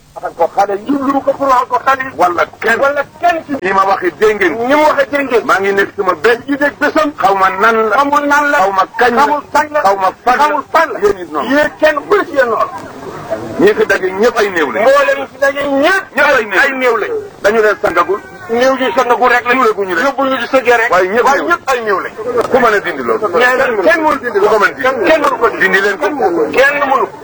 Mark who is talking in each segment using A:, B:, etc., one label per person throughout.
A: waxal ko xale yi
B: jublu ko pour waxal ko xale yi
A: wala kenn
B: wala kenn ci
A: li ma waxee dégg ngeen
B: ni mu waxee dégg ngeen
A: maa ngi nekk sama bés
B: yi dégg bésam
A: xaw ma nan la
B: xamul nan la
A: xaw ma kañ la
B: xamul kañ la
A: xaw ma fan la
B: xamul fan la
A: yéen it noonu
B: yéen kenn ku ne ci yéen noonu
A: ñi fi daje ñëpp ay néew lañ
B: mboolem fi daje ñëpp
A: ñëpp ay néew
B: ay néew lañ
A: dañu leen sangagul
B: néew ji sangagu rek la
A: Suulaguñu rek.
B: yóbbu ñu di sëggee rek
A: waaye ñëpp
B: waaye
A: néew.
B: ñëpp ay néew lañ
A: ku mën a dindi loolu
B: nee na kenn mënu dindi
A: ku ko mën dindi
B: kenn mënu ko dindi
A: dindi leen ko
B: kenn mënu ko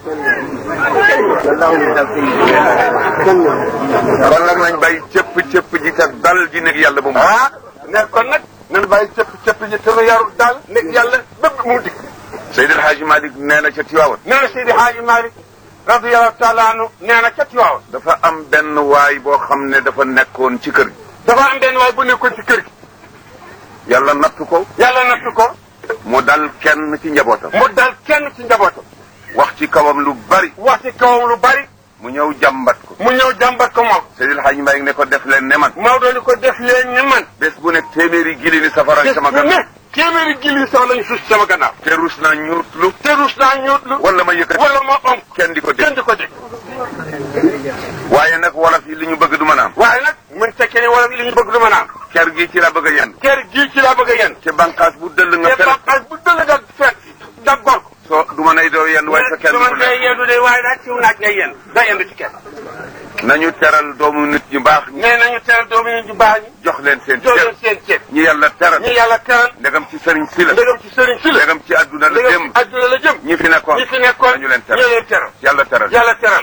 A: kon nag nañ bàyyi cëpp cëpp ji te dal ji nekk yàlla bu mu
B: ah ne kon nag nañu bàyyi cëpp cëpp ji te nu yarul daal nekk yàlla bépp mu dikk
A: Seydi El Hadji Malick nee na ca Tiwaawan
B: nee na Seydi Haaji Malick radiyallahu taala anhu nee na ca Tiwaawan
A: dafa am benn waay boo xam ne dafa nekkoon ci kër gi
B: dafa am benn waay bu nekkoon ci kër gi
A: yàlla nattu ko
B: yàlla nattu ko
A: mu dal kenn ci njabootam
B: mu dal kenn ci njabootam
A: wax ci kawam lu bari
B: wax ci kawam lu bari
A: mu ñëw jàmbat ko
B: mu ñëw jàmbat ko moom
A: Seydi El Hadji Malick ne ko def leen ne man
B: Maodo ni ko def leen ni man
A: bés bu nekk téeméeri gili ni safara
B: bés
A: sama
B: bu
A: gannaaw
B: ne téeméeri gili sax lañu suus sama gannaaw
A: te rus naa ñuutlu
B: te rus naa ñuutlu
A: wala ma yëkkati
B: wala ma onk
A: kenn di ko dégg
B: kenn di ko dégg
A: waaye nag wolof yi li ñu bëgg du mën a am
B: waaye nag mën tekkee ni wala li ñu bëgg du ma naan
A: ker gi ci la bëgg a yenn
B: kër gii ci laa bëgg a yenn
A: ci bànqaas bu dëll nga
B: te
A: fel
B: bànqaas bu dëll nga fekk dag gor ko
A: soo du ma nay doo yenn waaye sa kenn
B: du
A: du
B: ma ngay
A: nekk
B: yendu de waaye daal ciw naaj ngay yenn da yendu ci kenn
A: nañu teral doomu nit ñu baax ñi
B: nee nañu teral doomu ñu ju baax ñi
A: jox leen seen
B: jox
A: cër
B: leen seen ceeb
A: ñi yàlla teral
B: ñi yàlla teral
A: ndegam ci sëriñ si la
B: ndegam ci sëriñ si la
A: ndegam ci àdduna la
B: ndegam
A: jëm
B: ci àdduna la jëm
A: ñi fi nekkoon
B: ñi fi nekkoon
A: nañu leen
B: ñu
A: teral
B: leen teral
A: yàlla teral
B: yàlla teral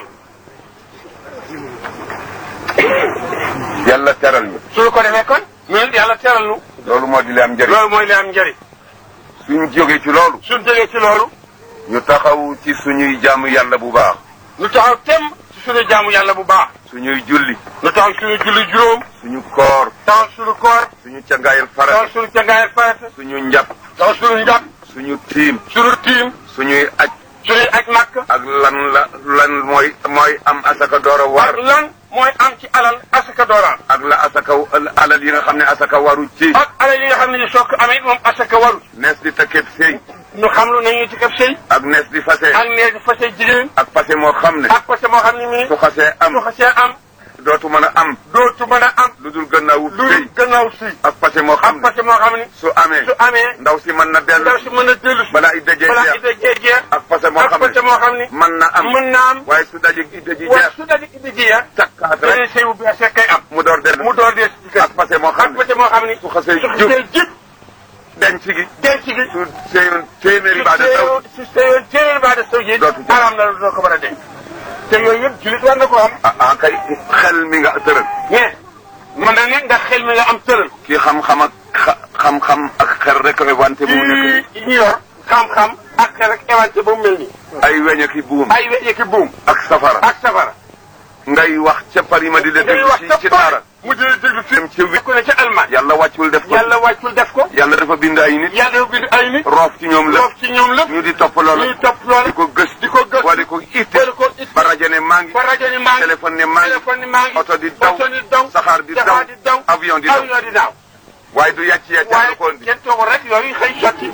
A: yàlla teral ñu
B: suñu ko defee kon ñun yàlla teral nu
A: loolu moo di li am njëriñ
B: loolu mooy li am njëriñ
A: suñ jógee ci loolu
B: suñ jógee ci loolu
A: ñu taxaw ci suñuy jaamu yàlla bu baax
B: nu taxaw tem ci suñu jaamu yàlla bu baax
A: suñuy julli
B: nu taxaw suñu julli juróom
A: suñu koor
B: taxaw suñu koor
A: suñu cangaayal
B: taxaw
A: farata
B: suñu cangaayal farata
A: suñu njàpp
B: taxaw suñu njàpp
A: suñu tiim
B: suñu tiim
A: suñuy aj
B: suñuy aj màkk
A: ak lan la lan mooy mooy am asaka door a war
B: ak lan mooy am ci alal asaka dooraan
A: ak la asaka alal yi nga xam ne asaka waru ci
B: ak alal yi nga xam ne ni soo ko amee moom asaka waru
A: nees di takkeeb sëy
B: ñu xam lu nañuy ci kab sëy
A: ak nees di fase
B: ak nee di fase jigéen
A: ak fase moo xam ne
B: ak fase moo xam ne nii
A: su xasee am
B: su xasee am
A: dootu mën a am
B: dootu mën a am
A: lu dul gannaawu
B: lu
A: sëy
B: gannaaw si
A: ak fase moo
B: ak
A: xam ne
B: fase moo xam ne
A: su amee
B: su amee
A: ndaw si mën na dellu
B: ndaw si mën a dellu si
A: balaa idda jee
B: balaa
A: jeex
B: idda jee jeex
A: ak fase moo
B: ak
A: xam
B: fase
A: ne
B: moo xam ne
A: mën na am
B: mën na am
A: waaye su daje idda ji
B: waaye
A: jeex
B: su daje idda ji ya
A: takkaat
B: dañuy
A: rek
B: sëy bu bees rek kay am
A: mu door dellu
B: mu door dee si kër
A: ak fase moo xam
B: ak
A: ne
B: fase moo xam ne
A: su xasee
B: su
A: jub
B: xasee jub
A: denc gi
B: denc gi
A: su seyoon téeméeri baa de taw
B: su seyoon téeméeri baa de saw ji
A: Dootu jub.
B: araam na doo ko mën a denc te yooyu yëpp julit war na ko am
A: ah ah kay xel mi nga tëral
B: mais mën na ne ndax xel mi nga am tëral
A: kii xam-xam ak xa- xam-xam ak xel rek a wante bu mu nekk
B: kii ñu yor xam-xam ak xel ak éwante ba mu mel nii
A: ay weñ ak i buum
B: ay weñeki buum
A: ak safara
B: ak safara
A: ngay wax ca Paris ma di la
B: ngay
A: déglu
B: wax
A: ci
B: ca
A: ci
B: Paris
A: dara
B: mu di la déglu fi
A: dem ca wi
B: ku ne ca Allemagne
A: yàlla wàccul def ko
B: yàlla wàccul def ko
A: yàlla dafa bind ay nit
B: yàlla dafa bind ay nit
A: roof ci ñoom
B: loof
A: lépp
B: ci ñoom lépp
A: ñu di topp loolu
B: ñuy topp loolu
A: di ko gës
B: di ko gës
A: wala di ko itte
B: wala ko it
A: ba rajo ne maa ngi
B: ba rajo ni maa ngi
A: téléphone ne maa ngi
B: téléphone ni maa ngi
A: oto di daw
B: oto di daw
A: saxaar di daw
B: saxaar di daw
A: avion di daw
B: avion di daw
A: waaye du yàcc yàcc
B: waaye
A: lu ko indi
B: kenn toogul rek yooyu xëy sotti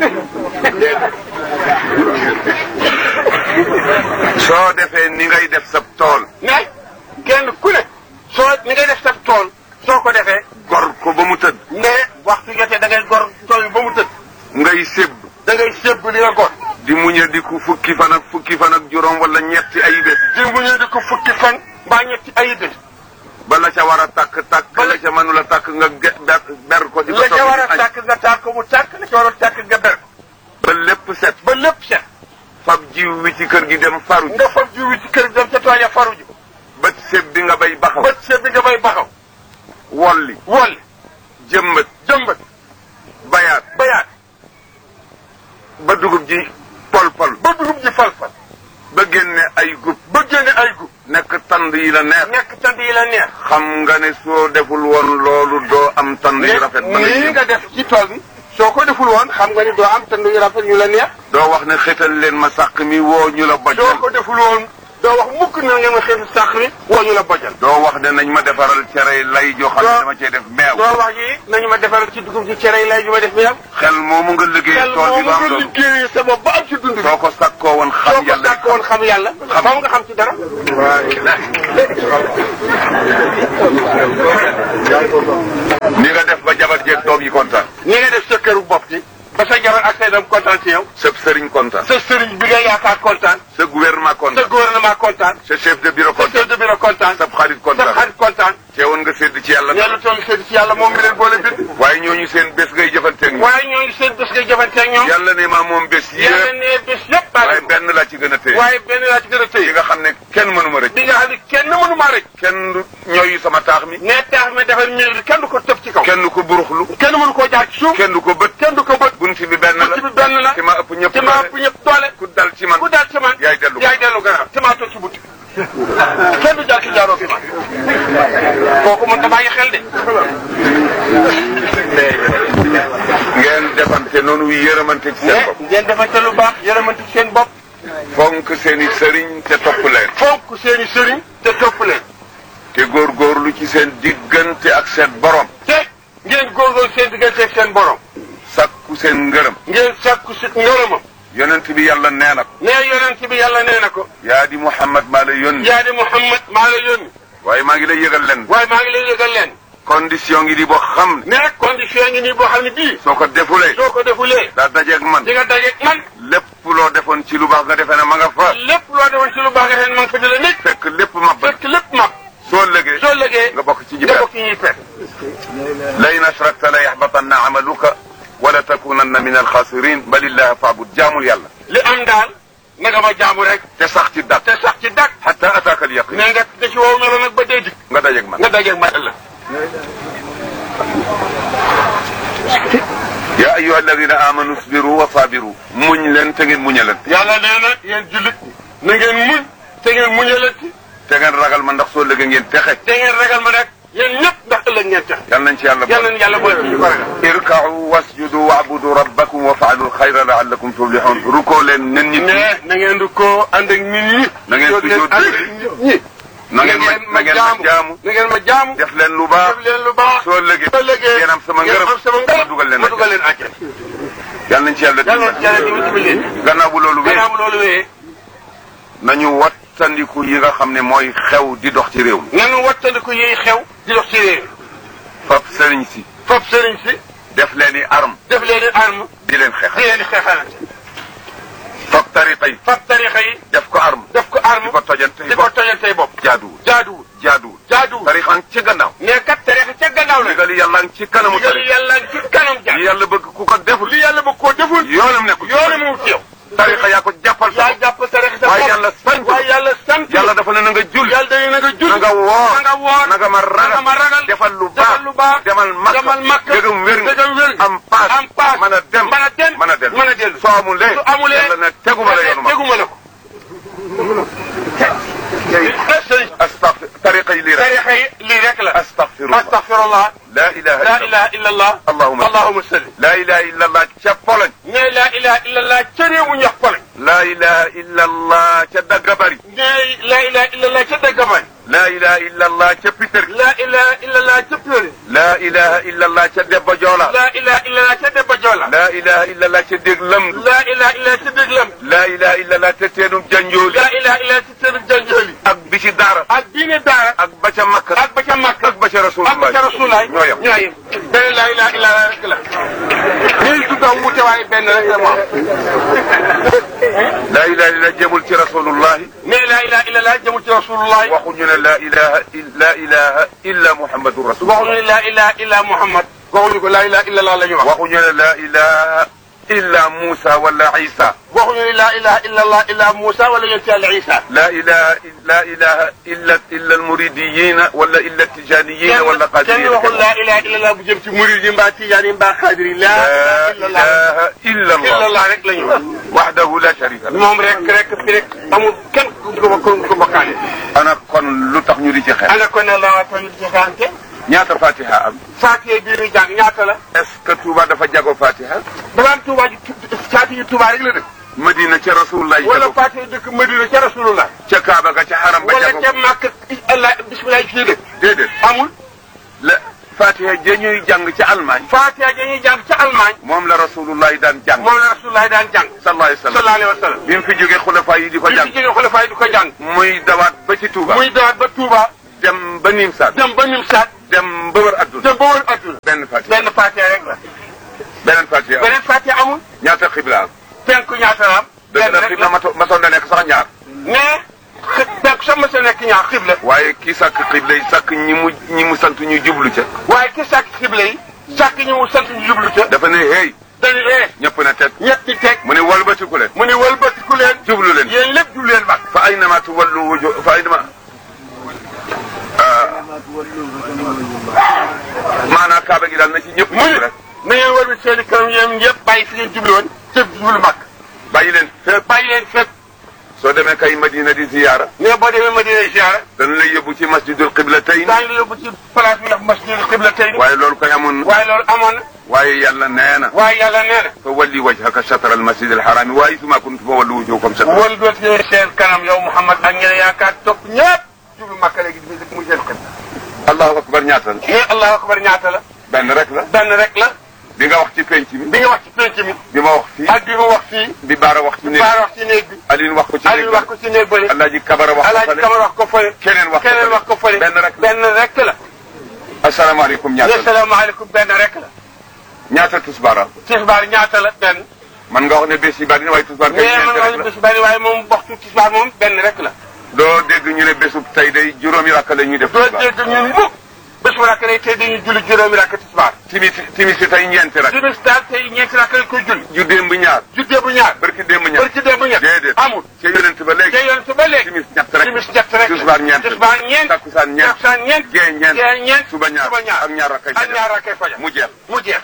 A: soo defee ni ngay def sa tool
B: mais kenn ku ne soo ni ngay def sa tool soo ko defee
A: gor ko ba mu tëdd
B: ne waxtu jotee da ngay gor tool bi ba mu tëdd
A: ngay sébb
B: da ngay sébb li nga gor
A: di muñe di ku fukki fan ak fukki fan ak juróom wala ñetti ay bés
B: di mu ñëw di ko fukki fan mbaa ñetti ay bés
A: ba la ca war a tàkk tàkk
B: Ba la-
A: la ca mënula tàkk nga ge- ber ber ko di ko
B: la ca war a
A: togg di añ.
B: tàkk nga tàkk ko mu tàkk la ca war a tàkk nga ber ko
A: ba lépp set
B: ba lépp set
A: fab jiw wi ci kër gi dem faru ji
B: nga fab jiw wi ci kër gi dem ca tool ya faru ji
A: bët séb bi nga bay baxaw
B: bët set bi nga bay baxaw
A: wolli
B: wolli
A: jëmbat
B: jëmbat
A: bayaat
B: bayaat
A: ba dugub ji pol pol
B: ba dugub ji fal-fal
A: ba génne ay gub
B: ba génne ay gub
A: nekk tand yi la neex
B: nekk tand yi la neex
A: xam nga ne soo deful woon loolu doo am tand yu rafet ba ngay
B: nii
A: jëm.
B: nga def ci tool bi soo ko deful woon xam nga ni doo am tand yu rafet yu la neex
A: doo wax ne xetal leen ma sàq mi woo ñu la boj
B: soo ko deful woon doo doo wax mukk na ngeen ma xeetu sàq mi woo ñu la bojal
A: doo wax ne nañ ma defaral cere lay joo xam ne
B: Doo-
A: dama cee def meew
B: doo wax yi nañu ma defaral ci dugub ci cere yi lay ju ma def meew
A: xel moomu nga liggéey
B: xel
A: tool bi
B: moomu
A: ba am
B: nga
A: loolu
B: liggéeyee sa bopp ba am ci dund bi
A: soo ko sakkoo woon
B: soo
A: xam
B: ko
A: yàlla
B: sàkk woon xam yàlla
A: Xam.
B: moom nga xam ci dara
A: ni nga def ba jabar jeeg doom yi kontaan
B: ni nga def sa këru bopp gi ba sa jabar ak say doom kontaan ci yow
A: sa sëriñ kontaan
B: sa sëriñ bi nga yaakaar kontaan
A: sa gouvernement
B: sa
A: kontaan
B: gouvernement kontaan
A: sa chef de bureau
B: sa
A: kontaan
B: chef de bureau kontaan
A: sa xarit
B: sa
A: kontaan
B: xarit kontaan
A: teewoon nga sédd ci yàlla
B: yàlla toll seen ci yàlla moom mi leen boole bind
A: waaye ñooñu seen bés ngay jëfanteeg ñoom
B: waaye ñooñu seen bés ngay jëfanteeg ñoom
A: yàlla ne maa moom bés
B: yàlla
A: yëpp
B: ne bés yëpp
A: waaye
B: baale
A: benn laa ci gën a téye
B: waaye benn laa ci gën a
A: yi
B: tëye
A: nga xam ne kenn mënu ma rëcc
B: bi nga xam ne kenn mënu maa rek
A: kenn du ñooyu sama taax mi
B: ne taax mi defar miir bi kenn du ko tëb ci kaw
A: kenn du ko buruxlu
B: kenn mënu koo jaar ci suuf
A: kenn du ko bët
B: kenn du ko bët
A: bunt bi benn la
B: bunt bi benn la
A: ci ma ëpp ñëpp
B: ci ma ëpp ñëpp doole
A: ku dal ci man
B: ku daal ci man
A: yaay dellu
B: yaay dellu gannaaw ci maa toog ci bunt kenn du jaar ci jaaroo fi man kooku mën ta bàyyi xel de
A: ngeen defante noonu yërëmante ci seen
B: mais
A: bopp
B: ngeen defante lu baax yërëmante ci seen bopp
A: fonk seen i sëriñ te topp leen
B: fonk seeni sëriñ te topp leen
A: te góorgóorlu ci seen diggante ak seen borom
B: te ngeen góorgóorlu seen diggante ak seen borom
A: sakku seen ngërëm
B: ngeen sàkku si ngërëmam
A: yonent bi yàlla nee na ko
B: nee yonent bi yàlla nee na ko
A: yaa di Muhammad maa la yónni
B: yaa di Muhammad maa la yónni
A: waaye maa ngi lay yëgal leen
B: waaye maa ngi lay yëgal leen
A: condition ngi di boo xam ne
B: ne condition ngi nii boo xam ne bii
A: soo ko defulee
B: soo ko defulee
A: daa dajeeg man
B: di nga dajeeg man
A: lépp loo defoon ci lu baax nga defee ne ma nga fa
B: lépp loo defoon ci lu baax nga xam ne ma nga fa jëlee nit
A: fekk lépp mab
B: fekk lépp mab
A: soo lëgee
B: soo lëgee
A: nga bokk ci ñi
B: nga
A: perte
B: bokk ci ñuy perte
A: la in ashrakta la yaxbatanna amaluka wala takunanna min alxaasirin balillahi faabud jaamul yàlla
B: li am daal na nga ma jaamu rek
A: te sax ci dat
B: te sax ci dak
A: xata ataaka al yaqin
B: ne nga da ci wow melo nag ba dee dik
A: nga dajeeg man
B: nga dajeeg man ëllëg
A: ya ayuha alladina amanu sbiru wa sabiru muñ leen te ngeen muñalante
B: yàlla nee na yéen jullit na ngeen muñ te ngeen muñalati
A: te ngeen ragal ma ndax soo lëgee ngeen texe
B: te ngeen ragal ma nag yéen ñëpp ndax ëllëg ngeen tax
A: yal nañ ci yàlla
B: yàlla
A: boole
B: na yàlla boole ci ñu ko ragal
A: irkau wasjudu waabudu rabbakum wa faalu alxayra laallakum tuflixun rukoo leen nen nit ñi
B: ne na ngeen di ko ànd ak nit ñi
A: Na ngeen
B: Jóg leen
A: sujjóot
B: ànd ak nit ñi
A: na ngeen ma na ngeen ma jaamu
B: na ngeen ma jaamu
A: def leen lu baax
B: def leen lu baax
A: soo lëgee
B: soo lëgee
A: ngeen am sama
B: ngeen
A: ngërëm
B: am sama
A: ma
B: ngërëm
A: dugal leen
B: ma dugal leen àjjana
A: yal nañ ci yàlla
B: yàlla na
A: dimbali
B: yàlla dimbali dimbali leen
A: gannaaw bu loolu wee
B: gannaaw loolu wee
A: nañu wattandiku yi nga xam ne mooy xew di dox ci réew mi
B: nanu wattandiku yiy xew di dox ci réew mi
A: fab sëriñ si
B: fop sëriñ si
A: def leen i arme
B: def leen i arme
A: di leen
B: di
A: xeexal
B: leen di xeexalante
A: fab tariqa yi
B: fab tarixa yi
A: def ko arme
B: def ko arme
A: di ko tojante
B: di ko tojantey bopp
A: jaaduwul
B: jaaduwul
A: jaaduwul
B: jaaduwul
A: tariqa ngi ci gannaaw
B: ne kat tarixa ca gannaaw la
A: ndigali yàlla ngi ci kanamu
B: digal
A: tariqa
B: yàlla ci kanam
A: li
B: jaar
A: yàlla bëgg ku ko deful
B: li yàlla ba koo deful
A: yoonam nekkul
B: yoone mu ci yow
A: tariqa yaa ko jàppal sa
B: yaa
A: bopp
B: jàpp tarixa sa
A: waaye
B: bopp
A: yàlla sant
B: waaye yàlla sant
A: yàlla dafa ne na nga jul
B: yàlla dañu na nga jul
A: na nga woor
B: na nga woor
A: na nga ma
B: na nga ma
A: ragal
B: ragal
A: defal lu
B: defal lu baax
A: demal makka
B: demal makka
A: dëgëm wér nga
B: dëgëm wér nga
A: am paas
B: am paas
A: mën a dem
B: mën a dem
A: mën a dellu
B: mën a dellu
A: soo amulee
B: su amulee
A: yàlla ne teguma la yoonu ma
B: teguma la ko
A: astafir tariqa yi lii rek
B: tarixa yi lii rek la
A: astaghfirullah
B: astaghfirullah
A: la ilaha
B: la
A: illa
B: ilaha illa allah
A: Allahumma
B: allahumma salli
A: la ilaha illa allah ca Pologne
B: ne la ilaha illa allah ca réew mu ñax Pologne
A: la ilaha illa allah ca Dagabari
B: ne la ilaha illa allah ca Dagabay
A: la ilaha illa allah ca Peter
B: la ilaha illa allah ca Péré
A: la ilaha illa allah ca Debba Joola
B: la ilaha illa allah ca Debba Joola
A: la ilaha illa allah ca Déglam
B: la ilaha illa allah ca Déglam
A: la ilaha illa allah ca Teenum Janjooli
B: la ilaha illa allah ca Tëru Janjooli
A: ak bi ci daara
B: ak diine daara
A: ak ba ca Makka
B: ak ba ca Makka
A: ak ba ca Rasulullah
B: ak ba ca Rasulaay
A: ñoo yem
B: ñoo yem benn la ilaha illa allah rek la ñuy tudda wute waaye benn rek la moom
A: la ilaha illa jëmul ci Rasulullahi
B: ne la ilaha illa allah jëmu ci Rasulullah
A: waxuñu ne la ilaha la ilaha illa Muhammadu Rasulullah
B: waxuñu ne la ilaha illa Muhammad waxuñu ko la ilaha illa allah la ñu wax
A: waxuñu ne la ilaha illa Musa wala Isa
B: waxuñu ne la ilaha illa allah illa Moussa wala yonent yàlla Isa
A: la ilaha la ilaha illa illa almuridiyina wala illa tijaniyina wala
B: kenn
A: qadiriyina
B: waxul la ilaha illa allah bu jëm ci murid yi mbaa tijaan yi mbaa xaadir yi la
A: la
B: ilaha illa allah
A: ilaha illa
B: illa
A: allah
B: allah rek la ñu wax
A: wahdahu la sharika lahu
B: moom rek rek fi rek amul kenn ku ko ko ko bokkaale
A: ana kon lu tax ñu di ci xeex
B: ana ko ne la waa toñu jegante
A: ñaata fatiha am
B: faatiye bii ñu jàng ñaata la
A: est-ce que Touba dafa jago fatiha
B: dafa am Touba ji faatiye Touba rek la dëkk
A: Madina ca Rasulullah
B: wala
A: jago
B: faatiye dëkk Madina ca Rasulullah
A: ca Kaaba ga
B: la ca màkk allah bisimilah fii de
A: déedéet
B: amul
A: la fatiha ja ñuy jàng ci Allemagne
B: Fatiha dañuy jàng ca Allemagne
A: moom la rasulullah daan jàng
B: moom la rasulullah daan jàng
A: sallallahu alayhi wa sallam
B: sallallahu alayhi wa sallam
A: bi mu fi jógee xulafa yi di ko
B: bi
A: jàng
B: fi jógee xulafaay di ko jàng
A: muy dawaat ba ci Touba
B: muy dawaat ba Touba
A: dem ba Nimsaat
B: dem ba Nimsaat
A: dem ba wër adduna
B: dem ba wër adduna
A: benn fatiha
B: benn Fatiha rek la
A: beneen fatiha
B: beneen Fatiha amul
A: ñaata xibla am
B: penku ñaata la am
A: dëgg
B: benn
A: la
B: rek
A: xibla
B: la
A: mato masoon na nekk sax ñaar
B: mais xë penku sax ma sa nekk ñaar xibla
A: waaye kii sàkk xibla yi sàkk ñi mu ñi mu sant ñu jublu ca
B: waaye ki sàkk xibla yi sàkk ñu mu sant ñu jublu ca
A: dafa ne hey
B: dañu ee
A: ñëpp na teg
B: ñett ñi teg
A: mu ne walbatiku leen
B: mu ni wëlbatiku leen
A: jublu leen
B: yéen lépp jublu leen bak
A: fa aynama tuwallu wuju fa aynama maanaam kaaba gi daal na ci ñëpp
B: mu ni
A: jublu rek
B: na ngeen wëlbati seen i kanam yéen ñëpp bàyyi fi ngeen jublu woon te jublu bak
A: bàyyi leen fépp
B: bàyyi leen fépp
A: soo demee kay madina di ziyaara
B: mais boo demee Madina ziyaara
A: dana lay yóbbu ci masjidul qiblatayn
B: daañu la yóbbu ci place bi ndax masjidul xibla tey
A: waaye loolu koy amoon na
B: waaye loolu amoon na
A: waaye yàlla nee na
B: waaye yàlla nee na
A: fa walli wajhaka shatra al masjid al harami wa haythuma kuntum fa wallu wujuhakum shatra
B: wal doot yooyu seen kanam yow Muhammad ak ñeneen yaakaar topp ñëpp jublu Makka léegi di muy seen xel
A: allahu akbar ñaata la
B: mais allahu akbar ñaata la
A: benn rek la
B: benn rek la
A: bi nga wax ci penc mi
B: bi nga wax ci penc mi
A: bi ma wax fii
B: ak bi nga wax fii
A: bi baara wax ci néeg
B: baar wax ci néeg bi
A: Aline wax ko ci
B: Aliou
A: néeg
B: wax ko ci néeg bële
A: Alaaji Kabara wax ko
B: Alaaji
A: fële
B: Kamar wax ko fële
A: keneen wax ko
B: keneen
A: fële.
B: wax ko fële
A: benn rek la
B: benn rek la
A: asalaamaaleykum ñaata la
B: asalaamaaleykum benn rek la
A: ñaata tusbaara
B: tisbaar ñaata la benn
A: man nga wax ne bés yi bari na waaye tusbaar kay
B: mais man
A: ñeent
B: wax
A: rek
B: ni
A: la
B: bés bari waaye moom waxtu tisbaar moom benn rek la
A: doo dégg ñu ne bésub tey day juróomi rakk la ñuy def
B: doo
A: tusbaar
B: dégg ñun mukk bés bu rakk lay tey dañuy julli juróomi rakk tisbaar
A: timis timis si tey ñeenti rakk
B: timis daal tey ñeenti rakk lañ koy julli
A: ju démb ñaar
B: juddee bu ñaar
A: barki démb ñaar
B: bari ci dee bu ñett
A: déedéet
B: amul
A: ca yonent ba léegi
B: te yoon su ba léegi
A: timis ñett rek
B: timis ñett rek
A: tisbaar ñeent
B: tisbaar ñeent
A: takkusaan ñeent
B: takkusaan ñeent
A: gee ñeent
B: gee ñeent
A: suba ñaar
B: suba ñaar
A: ak ñaar rakkay
B: ak ñaar rakkay fajar
A: mu jeex
B: mu jeex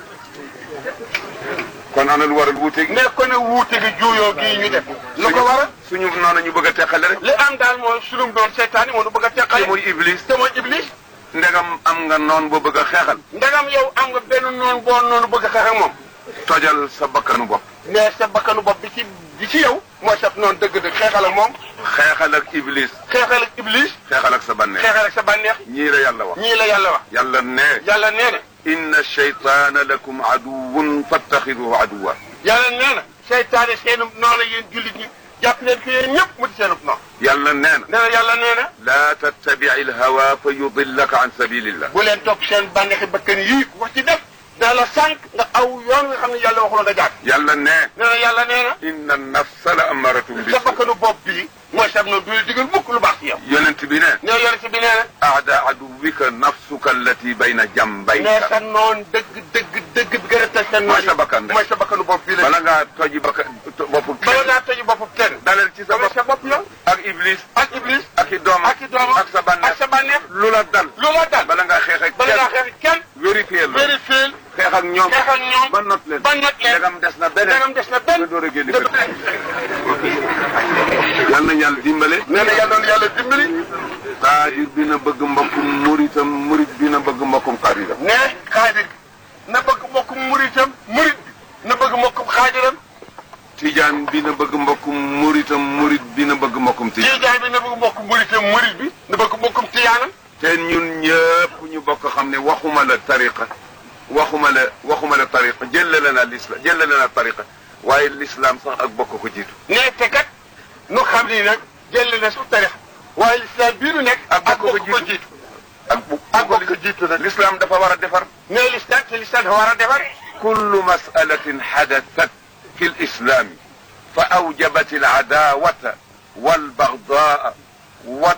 A: kon ana lu waral wuute gi
B: ne ko ne wuute gi juuyoo gii ñu def lu ko waral
A: suñu noonu ñu bëgg a teqale rek
B: li am daal mooy sunum doon seytaane moo nu bëgg a
A: te
B: teqale
A: muy iblis
B: te mooy iblis
A: ndegam am nga noon boo bëgg a xeexal
B: ndagam yow am nga benn noonu boo noonu bëgg a xeex ak moom
A: tojal sa bakkanu bopp
B: mais sa bakkanu bopp bi ci bi ci yow mooy sa noonu dëgg-dëgg xeexal ak moom
A: xeexal ak iblis
B: xeexal ak iblis
A: xeexal ak sa bànneex
B: xeexal ak sa bànneex
A: ñii la yàlla wax
B: ñii la yàlla wax
A: yàlla ne
B: yàlla nee na
A: inna shaytaana lakum aduwun fattaxiduhu aduwa
B: yàlla nee na seytaane seenub noonu yéen jullit ñi jàpp leen ko yéen ñëpp mu di seenub noonu
A: yàlla nee na
B: nee na yàlla nee na
A: laa tattabici alhawa fa yudillaka an sabilillah
B: bu leen topp seen bànneexi bakkan yii ku wax ci def dana la sànq nga aw yoon nga xam ne yàlla waxuloon nga jaar
A: yàlla ne
B: nee na yàlla nee na
A: inna nafsa la amaratum bi
B: sa bakkanu bopp bii mooy sab noonu du la digal mukk lu baax ci yow
A: yonent bi ne
B: nee yonent bi nee na
A: aada aduwika nafsuka allati bayna
B: nee
A: jambayka
B: sa noon dëgg dëgg dëgg bi gën a teg sa noon
A: mooy sa bakkan de
B: mooy sa bakkanu bopp bii la
A: bala ngaa toji bakka boppu
B: bala ngaa tëju bopp kenn
A: dalal ci sa
B: dama
A: bopp
B: sa bopp yow
A: ak iblis
B: ak iblis
A: ak i doomam
B: ak i doomam
A: ak sa bànneex
B: ak sa bànneex
A: lu la dal
B: lu la dal
A: bala ngaa xeex ak
B: bala ngaa
A: kenn
B: xeex kenn
A: vérifier la
B: vérifier
A: xeex ak ñoom
B: xeex ak ñoom
A: ba not leen
B: ba not leen
A: ndegam des na beneen
B: dagam des na benn
A: nga door a génn
B: nga
A: kër yal na yàlla dimbale
B: nee na yàlla yàlla dimbali
A: xaadir bi na bëgg mbokkum muritam murit bi na bëgg mbokkum xaadiram
B: ne xaadir na bëgg mbokkum muritam murit bi na bëgg mbokkum xaadiram
A: tijaan bi na bëgg mbokkum muritam murit bi na bëgg mbokkum tijaan
B: tiijaan bi na bëgg mbokkum muritam murit bi na bëgg mbokkum tiyaanam
A: te ñun ñëpp ñu bokk xam ne waxuma la tariqa waxuma la waxuma la tariqa jëlale na l'islam jëlale na tariqa waaye l'islam sax ak bokk ko jiitu
B: ne te kat nu xam ni nag jël na su tarix waaye lislaam bii nu nekk
A: ak
B: ak
A: bokk ko
B: bokk ko
A: jiitu.
B: jiitu
A: ak bu
B: ak bokk ko jiitu nag
A: l'islam dafa war a defar
B: ne lislaam te lislaam dafa war a defar
A: كل مسألة حدثت في الإسلام فأوجبت العداوة والبغضاء وال-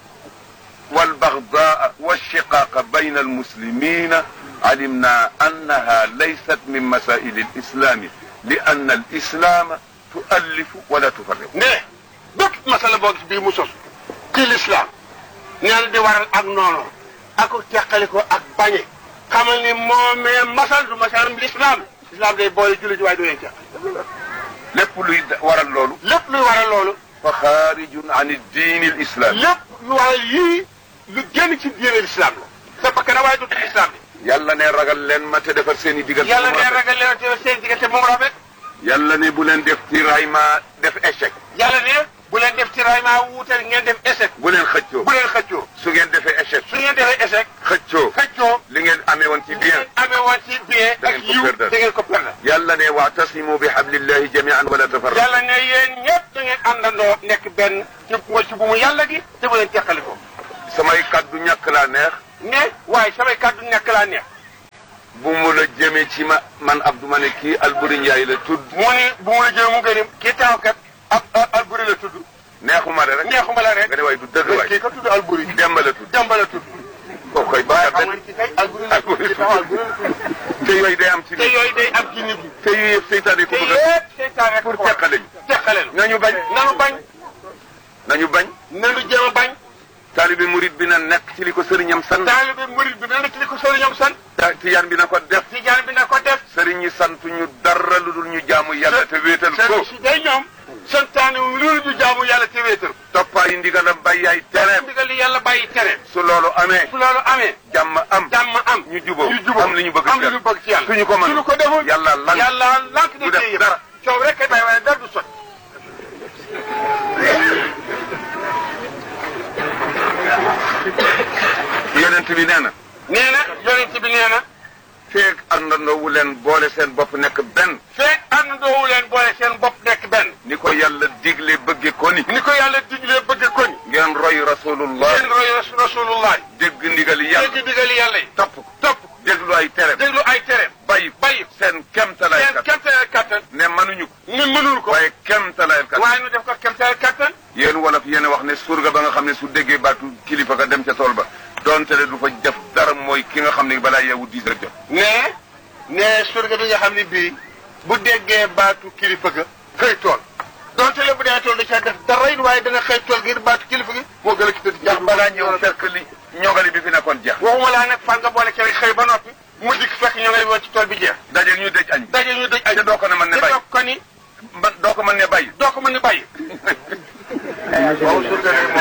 A: والبغضاء والشقاق بين المسلمين علمنا أنها ليست من مسائل الإسلام لأن الإسلام تؤلف ولا تفرق
B: ne bépp masala boo gis bii mu sos ci lislaam nee na di waral ak noonu ak teqali ko ak bañe xamal ni moomee masal du masalam lislaam lislaam day boole julli ji waaye du leen teqal
A: lépp luy waral loolu
B: lépp luy waral loolu
A: فخارج عن الدين الإسلامي
B: lépp lu waral yii lu génn ci diine lislaam la sa bakkan na waaye du lislaam bi
A: yàlla ne ragal leen ma te defar seen i digal
B: yàlla ne ragal leen te seen diggante moom rafet
A: yàlla ne bu leen def tiraillement def échec
B: yàlla ne bu leen def tiraillement wuutal ngeen def échec
A: bu leen xëccoo
B: bu leen xëccoo
A: su ngeen defee échec
B: su ngeen defee échec
A: xëccoo
B: xëccoo
A: li ngeen amee woon ci bien
B: amee woon ci bien
A: Da
B: ak
A: ngeen ko
B: yiw
A: perdre.
B: da ngeen ko perdre
A: yàlla ne waatasimu bi hablillahi jamian wala tafarraqu
B: yàlla ne yéen ñëpp da ngeen àndandoo nekk benn ci mooy ci bu mu yàlla gi te bu leen teqali ko
A: samay kaddu ñàkk laa neex
B: ne waaye samay kàddu nekk laa neex
A: bu mu la jëmee ci ma man Abdou ma ne kii Alburi Njaay la tudd
B: mu ni bu mu la jëlee mu gënim kii taawkat ab alburi la tudd
A: neexuma de rek
B: neexuma la rek
A: nga ne waay du dëgg waay
B: kii ka tudd alburi
A: Demba la tudd
B: Demba la tudd
A: kooku koy
B: waaye
A: baax
B: xam nga ni kii kay alburi la tudd kii taw alburi la tudd
A: te yooyu day am ci
B: te
A: nit
B: yooyu day am ci nit ñi
A: te yooyu yëpp seytaane ko
B: te
A: bëgg a
B: yëpp seytaan rek
A: pour
B: ko
A: teqale ñu
B: teqale la
A: nañu bañ
B: nanu bañ
A: nañu bañ
B: nanu jéem a bañ
A: taalibe murid bi na nekk ci li ko sëriñam sant
B: taalibe murid bi na nekk li ko sëriñam sant
A: ta- tijaan bi na ko def
B: tijaan bi na ko def
A: sëriñ ñi sant ñu dara lu dul ñu jaamu yàlla te wéetal ko
B: sëriñ si day ñoom santaane wu loolu ñu jaamu yàlla te wéetal
A: toppaayi ndigalam bàyyi ay tereem
B: ndigal li yàlla bàyyi tere
A: su loolu amee
B: su loolu amee
A: jàmm am
B: jàmm am
A: ñu juboo
B: ñu juboo
A: am li ñu bëgg
B: am
A: ci
B: li ñu bëgg ci yàlla
A: suñu ko mën
B: suñu ko deful
A: yàlla lan
B: yàlla lank
A: du
B: na
A: def
B: téye
A: dara.
B: coow rek kay bay waaye dara du sot
A: yonent bi nee na
B: nee na yonent bi nee na
A: feek àndandoo wu leen boole seen bopp nekk benn
B: feeg àndandoowu leen boole seen bopp nekk benn
A: ni ko yàlla digle bëgge ko ni
B: ni ko yàlla diglee bëgg ko ni
A: ngeen roy rasulullah
B: ngeen roy ras- rasulullah
A: dégg ndigali yàlla
B: dégg digali yàlla yi
A: topp ko
B: topp
A: déglu ay tereem
B: déglu ay tereem
A: bàyyi
B: bàyyi
A: seen kemtalaay
B: seen
A: kat
B: kemteel kattan
A: ne mënuñu ko
B: ni mënul ko
A: waaye kemtalaay kat
B: waaye nu def ko kemteel kattan
A: yéen wolof yéen a wax ne surga ba nga xam ne su déggee baatu kilifa ka dem ca tool ba donte le du fa def dara mooy ki nga xam ne balaa yeewu dix heures jot
B: ne ne surga bi nga xam ne bii bu déggee baatu kilifa ga xëy tool donte le bu dee tool da caa def dara it waaye dana xëy tool ngir baatu kilifa gi moo gën a ki tëdd
A: ndax balaa ñëw fekk li ñogali bi fi nekkoon jeex
B: waxuma laa nag fan nga boole ci rek xëy ba noppi mu dikk fekk ñoo ngay woon ci tool bi jeex
A: daje ñu dëj añ
B: daje ñu dëj ay
A: te doo ko ne mën ne
B: te
A: bàyyi
B: doo ko ni
A: man doo ko mën ne bàyyi
B: doo ko mën ni bàyyi
A: waaw surga ne